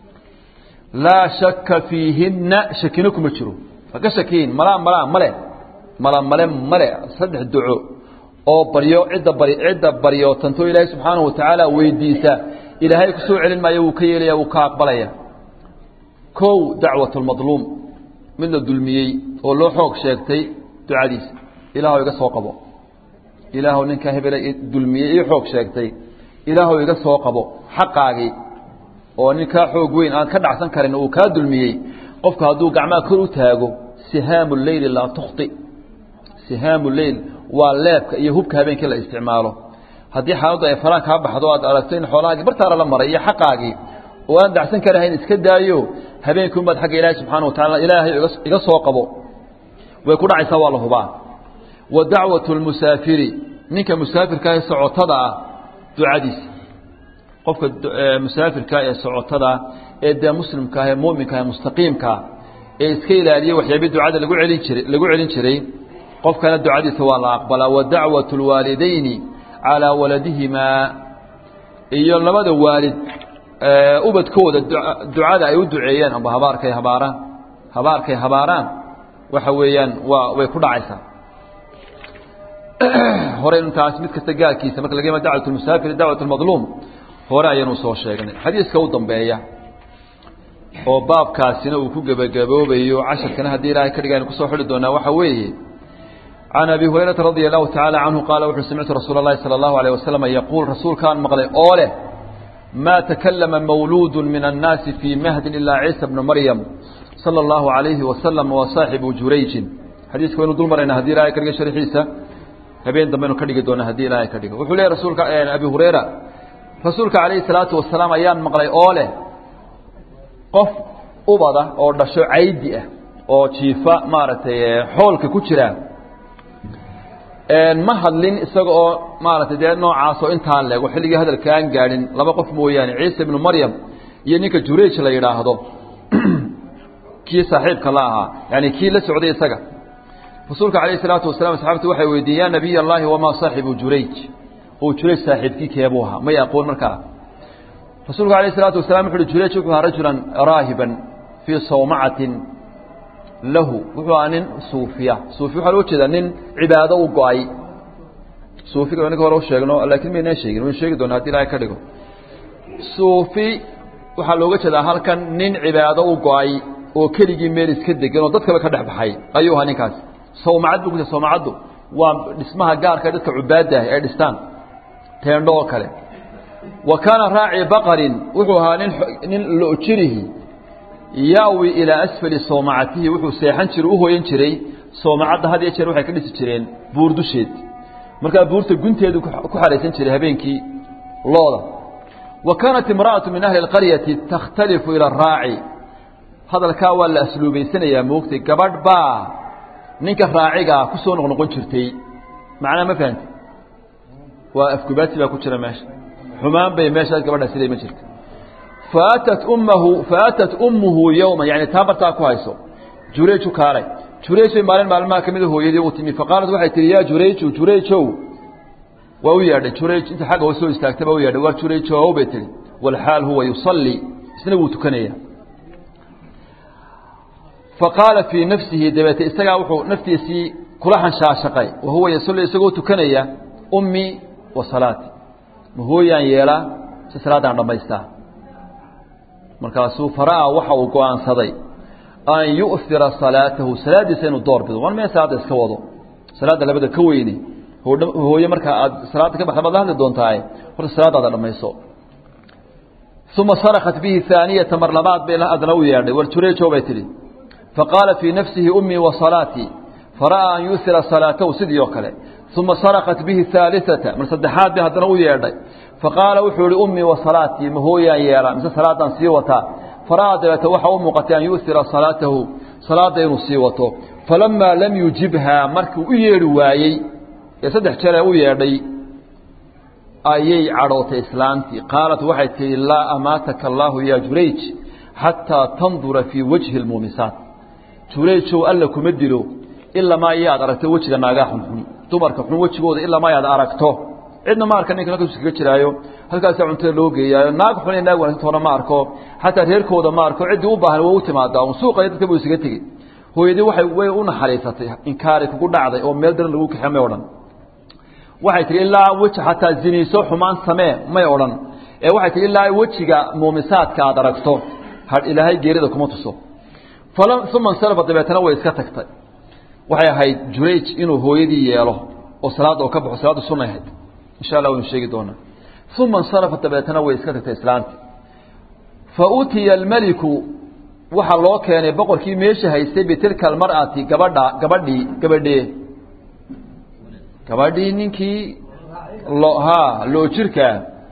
laa shaka fiihinna shakina kuma jiro haka shakiin malaa malaa male mala male male saddex duco oo baryo cidda bari cidda baryootanto ilaahay subxaanahu watacaala weydiisa ilaahay ku soo celin maayo wuu ka yeelaya wuu ka aqbalaya kow dacwat lmadluum mid la dulmiyey oo loo xoog sheegtay ducadiisa ilaahw iga soo qabo ilaahw ninkaa hebele dulmiyey ii xoog sheegtay ilaahw iga soo qabo xaqaagii oo ninkaa xoog weyn aan ka dhacsan karin uu kaa dulmiyey qofku hadduu gacmaha kor u taago sihaamu leyli laa tukhti sihaamu leyl waa leebka iyo hubka habeenkii la isticmaalo haddii xaaladdu ay faraan kaa baxdo aad aragto in xoolahaagii bartaara la maray iyo xaqaagii oo aan dacsan karahayn iska daayo habeenkii unbaad xagga ilaahay subxana wa tacala ilaahay iga soo qabo way ku dhacaysaa waa la hubaa wa dacwatu lmusaafiri ninka musaafirkaah socotada ah ducadiisa qofka musaafirka ee socotada ee dee muslimkaah ee muminkaah ee mustaqiimkaa ee iska ilaaliya waxyaabii ducada lagu celin jiray lagu celin jiray qofkana ducadiisa waa la aqbalaa wa dacwatu lwaalidayni calaa waladihimaa iyo labada waalid ubadkooda ducada ay u duceeyeen amba habaarkay habaaraan habaarkay habaaraan waxa weeyaan waa way ku dhacaysaa hore intaas mid kasta gaarkiisa marka laga yima dacwat musaafir dacwat اmadluum hore ayaynu soo sheegnay xadiiska u dambeeya oo baabkaasina uu ku gebagaboobayo casharkana haddii ilaahay ka dhiga aynu kusoo xidhi doonaa waxa weeye can abi hurayrata radia allahu tacaala canhu qaala wuxuu samictu rasuula اlahi salى اllahu alيه wasalam yaquul rasuulkaan maqlay oo leh ma takalama mawluud min الnaasi fii mahdin ilaa ciisa bna maryam salى اllahu عalayhi wasalam wa saaxibu jurayjin xadiiska waynu dul marayna hadii ilahay ka dhiga sharxiisa habeen dambaynu ka dhigi doona haddii ilaahay ka dhigo wuxuu leeyahy rasuulka abi hurayra rasuulka calayhi salaatu wasalaam ayaan maqlay oo leh qof ubada oo dhasho caydi ah oo jiifa maaragtay xoolka ku jira ma hadlin isaga oo maaragtay dee noocaasoo intaan leego xilligii hadalka aan gaadhin laba qof mooyaane ciisa ibnu maryam iyo ninka jurayj la yidhaahdo kii saaxiibka la ahaa yani kii la socday isaga rasuulka calayh isalaatu wasalam asxaabtu waxay weydiiyen ya nabiy allahi wamaa saaxibu jurayj oo jurayj saaxiibkii keebuu ahaa may aqoon markaa rasuulku alayh isalaatu wasalam wuxu uhi jurayj wuxuu ahaa rajulan raahiban fii sawmacatin lahu wuxuu ahaa nin suufiya suufi waxaa loo jeedaa nin cibaado u go-ay suufiga ninka hore u sheegno laakiin maynaan sheegin waynu sheegi doona haddi ilahay ka dhigo suufi waxaa looga jeedaa halkan nin cibaado u go-ay oo keligii meel iska degan oo dadkaba ka dhex baxay ayuu ahaa ninkaas sawmacad bu ku sawmacaddu waa dhismaha gaarka dadka cubaadda ah ay dhistaan teendho oo kale wa kaana raaci baqarin wuxuu ahaa nin nin lojirihi yaawi ilaa asfali sawmacatihi wuxuu seexan jiray u hooyan jiray sawmacadda had iyo jeer waxay ka dhisi jireen buur dusheed markaa buurta gunteedu ku xaraysan jiray habeenkii looda wa kaanat imra'atu min ahli اlqaryati takhtalifu ila araaci hadalkaa waa la asluubaysanayaa moogtay gabadh baa ninka raacigaa ku soo noqnoqon jirtay macnaa ma fahamti waa afgubaadsi baa ku jira meesha xumaan bay meeshaas gabadhaa siday ma jirta faatat ummahu faatat ummuhu yowma yani taa bartaa ku hayso jurayju kaalay jurayj bay maalin maalmaha ka mida hooyadii u timi faqaalat waxay tihi yaa jurayju jurayjow waa u yeedhay jurayj inta xagga hoose soo istaagtay baa u yeedhay waa jurayjow bay tihi walxaal huwa yusallii isna wuu tukanaya faqaala fii nafsihi dabeete isagaa wuxuu naftiisii kula hanshaashaqay wa huwa yasalli isagoo tukanaya ummii wa salaati ma hooyaan yeelaa si salaaddaan dhammaystaa markaasuu fara'a waxa uu go'aansaday an yu'hira salaatahu salaaddiisa inuu door bido wan mee salaadda iska wado salaadda labada ka weyne hooye markaa aad salaadda ka baxda baad la hadli doontaaye horta salaaddaada dhammayso uma sarakat bihi haaniyata mar labaad bay adna u yeedhay war jureejow bay tidhi faqaala fii nafsihi ummii wa salaatii fara'aa an yu'hira salaatahu sidii oo kale uma sarakat bihi haaliata mar saddexaad bay haddana u yeedhay faqaala wuxuu ihi ummii wa salaatii ma hooyaan yeelaa mise salaaddaan sii wataa fara'aa dabeete waxa u muuqatay an yu'hira salaatahu salaadda inuu sii wato falamaa lam yujibhaa markuu u yeedhi waayey ee saddex jeer ee u yeedhay ayay cadhootay islaantii qaalat waxay tihi laa amaataka allaahu yaa jurayj xataa tandura fii wajhi lmuumisaat jurayjow alla kuma dilo ilamaa iyaad aragto wejiga naagaa xunxun dumarka xun wejigooda ilamaa iaad aragto cidna ma arka ninka halkaas iskaga jiraayo halkaasaa cuntada loo geeyaayo naag xun iyo naag wanaagsantoona ma arko xataa reerkooda ma arko ciddii u baahan waa u timaadaa un suuqaya dadka buu isaga tegey hooyadii waxay way u naxariisatay inkaari kugu dhacday oo meel daran lagu kaxe may odhan waxay tihi ilaa weji xataa ziniiso xumaan samee may odhan ee waxay tihi ilaa wejiga muumisaadka aad aragto ha ilaahay geerida kuma tuso uma insarafa dabeetana way iska tagtay waxay ahayd jurayj inuu hooyadii yeelo oo salaadda oo ka baxo salaaddu sunay ahayd insha allah waynu sheegi doonaa uma insarafa dabeetana way iska tagtay islaantii fa utiya almeliku waxaa loo keenay boqorkii meesha haystay bitilka almar'ati gabadha gabadhii gabadhee gabadhii ninkii lo ha loo jirkaa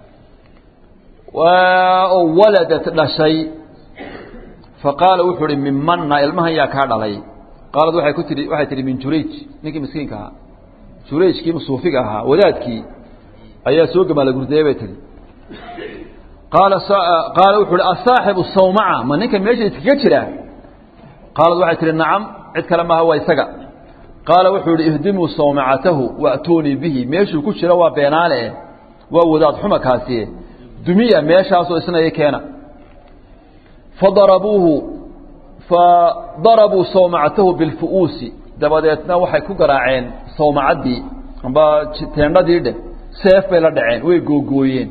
oo waladat dhashay faqaala wuxuu uhi mimanna ilmahan yaa kaa dhalay qaalad waay ku tii waxay tihi min jurayj ninkii miskiinka ahaa jurayjkii suufiga ahaa wadaadkii ayaa soo gamaala gurdayey bay tihi qaala qaala wuxu uhi asaaxibu sawmaca ma ninka meesha iskaga jira qaalad waxay tihi nacam cid kale maaha waa isaga qaala wuxuu ihi ihdimuu sawmacatahu waatuunii bihi meeshuu ku jiro waa beenaale eh waa wadaad xuma kaasiye dumiya meeshaasoo isnaya keena fadarabuuhu fadarabuu sawmacatahu bilfu'uusi dabadeedna waxay ku garaaceen sawmacaddii amba teendhadii dheh seef bay la dhaceen way googooyeen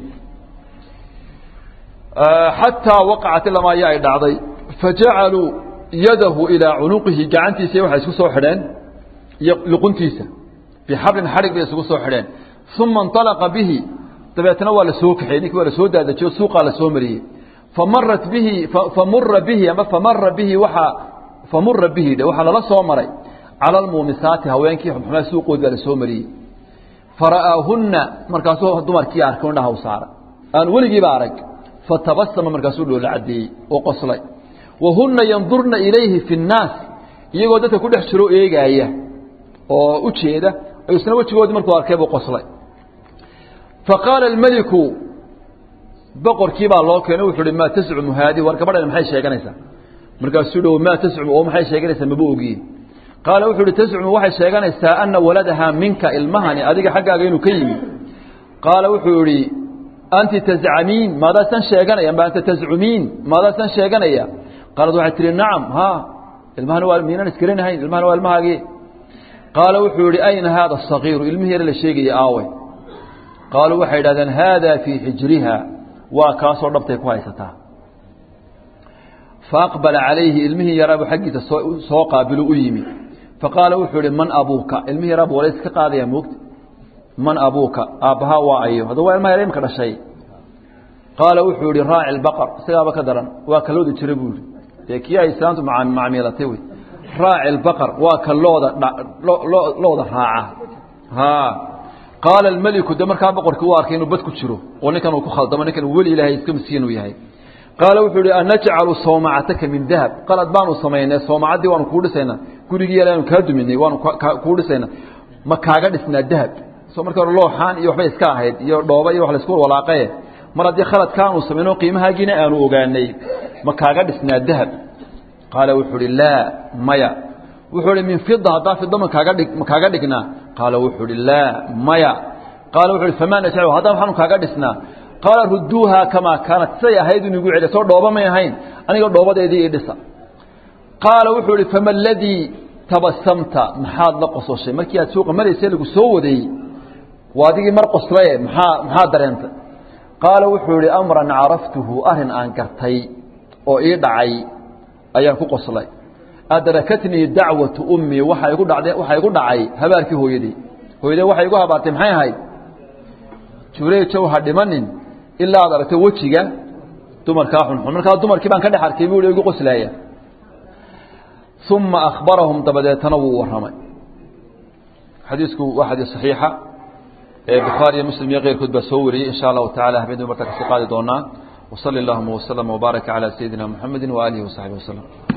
xataa waqacat ilamaa ya ay dhacday fajacaluu yadahu ilaa cunuqihi gacantiisa waxay isku soo xidheen iyo luquntiisa bixablin xadhig bay isugu soo xidheen uma اnطalaqa bihi dabeetna waa la soo kaxeyey ninkii waa la soo daadajiyo suuqaa la soo mariyey famarat bihi famura bihi ama famara bihi waaa famura bihi dhe waxaa lala soo maray cala almuumisaati haweenkii xumxumaa suuqood baa la soo mariyey fara'aahunna markaasuu dumarkii arkay indhaha u saaray aan weligiiba arag fatabasama markaasuu dhoola caddeeyey oo qoslay wahunna yandurna ilayhi fi nnaas iyagoo dadka ku dhex jiro eegaaya oo u jeeda isna wejigoodii markuu arkay buu qoslay faqaala almeliku boqorkii baa loo keenay wuxuu uhi maa tascumu haadi war gabadhan maxay sheeganaysaa markaasuu dhow maa tascumu oo maxay sheeganaysaa maba ogiye qaala wuxuu uhi tascumu waxay sheeganaysaa ana waladahaa minka ilmahani adiga xaggaaga inuu ka yimi qaala wuxuu idhi anti tazcamiin maadaasan sheeganaya amba anta tazcumiin maadaasan sheeganaya qaalad waxay tihi nacam ha ilmahani waa miinaan iskarinahayn ilmahani waa ilmahaagii qaala wuxuu yihi ayna haada asagiiru ilmihii yare la sheegaya aawe qaaluu waxay idhahdeen haada fii xijriha waa kaasoo dhabtay ku haysataa faaqbala calayhi ilmihii yaraabu xaggiisa soo qaabilu u yimi faqaala wuxuu ihi man abuuka ilmihii yaraabu walays ka qaadaya moogta man abuuka aabbahaa waa ayo hadda waa ilmaha yar imka dhashay qaala wuxuu yihi raaci lbaqar isagaaba ka daran waa ka loodi jira buu yihi dee kii ay islaamtu macmiilatay wey raaci lbaqar waa ka looda looda raaca ha qaala almeliku de markaa boqorkii u arkay inuu bad ku jiro oo ninkan uu ku khaldamo ninkan uu weli ilaahay iska miskiin uu yahay qaala wuxuu ihi anajcalu sawmacataka min dahab qalad baanu samaynay sawmacaddii waanu kuu dhisaynaa gurigii yalaanu kaa duminay waanu kuu dhisaynaa ma kaaga dhisnaa dahab soo marka hore looxaan iyo waxbay iska ahayd iyo dhooba iyo wax laisku walaaqaye mar haddii khaladkaanu samayno qiimahaagiina aanu ogaanay ma kaaga dhisnaa dahab qaala wuxuu ihi laa maya wuxuu ihi min fida haddaa fida ma kaaga dhig ma kaaga dhignaa qaala wuxuu ihi laa maya qaala wuxuu ihi famaa najcalu haddaa waxaanu kaaga dhisnaa qaala rudduuha kamaa kaanat siday ahayd inu igu celiya soo dhooba may ahayn aniga dhoobadeedii ii dhisa qaala wuxuu ihi fama aladii tabasamta maxaad la qososhay markii aad suuqa maraysay lagu soo waday waa adigii mar qoslaye maxaa maxaa dareentay qaala wuxuu ihi amran caraftuhu arrin aan gartay oo ii dhacay ayaan ku qoslay adrakatnii dacwatu ummii waxa igu dhacday waxaa igu dhacay habaarkii hooyadii hooyadee waxay igu habaartay maxay ahayd jureejow ha dhimanin ilaa ad aragto wejiga dumarkaa xunxun markaa dumarkii baan ka dhex arkay buu igu qoslaaya uma akhbarahum dabadeetana wuu warramay xadiisku waa xadiis saxiixa ee bukhaari iyo muslim iyo keyrkood baa soo wariyey insha allahu tacala habeendu markaa kasii qaadi doonaa وصلى اللهم وسلم وبارك على سيدنا محمد وآله وصحبه وسلم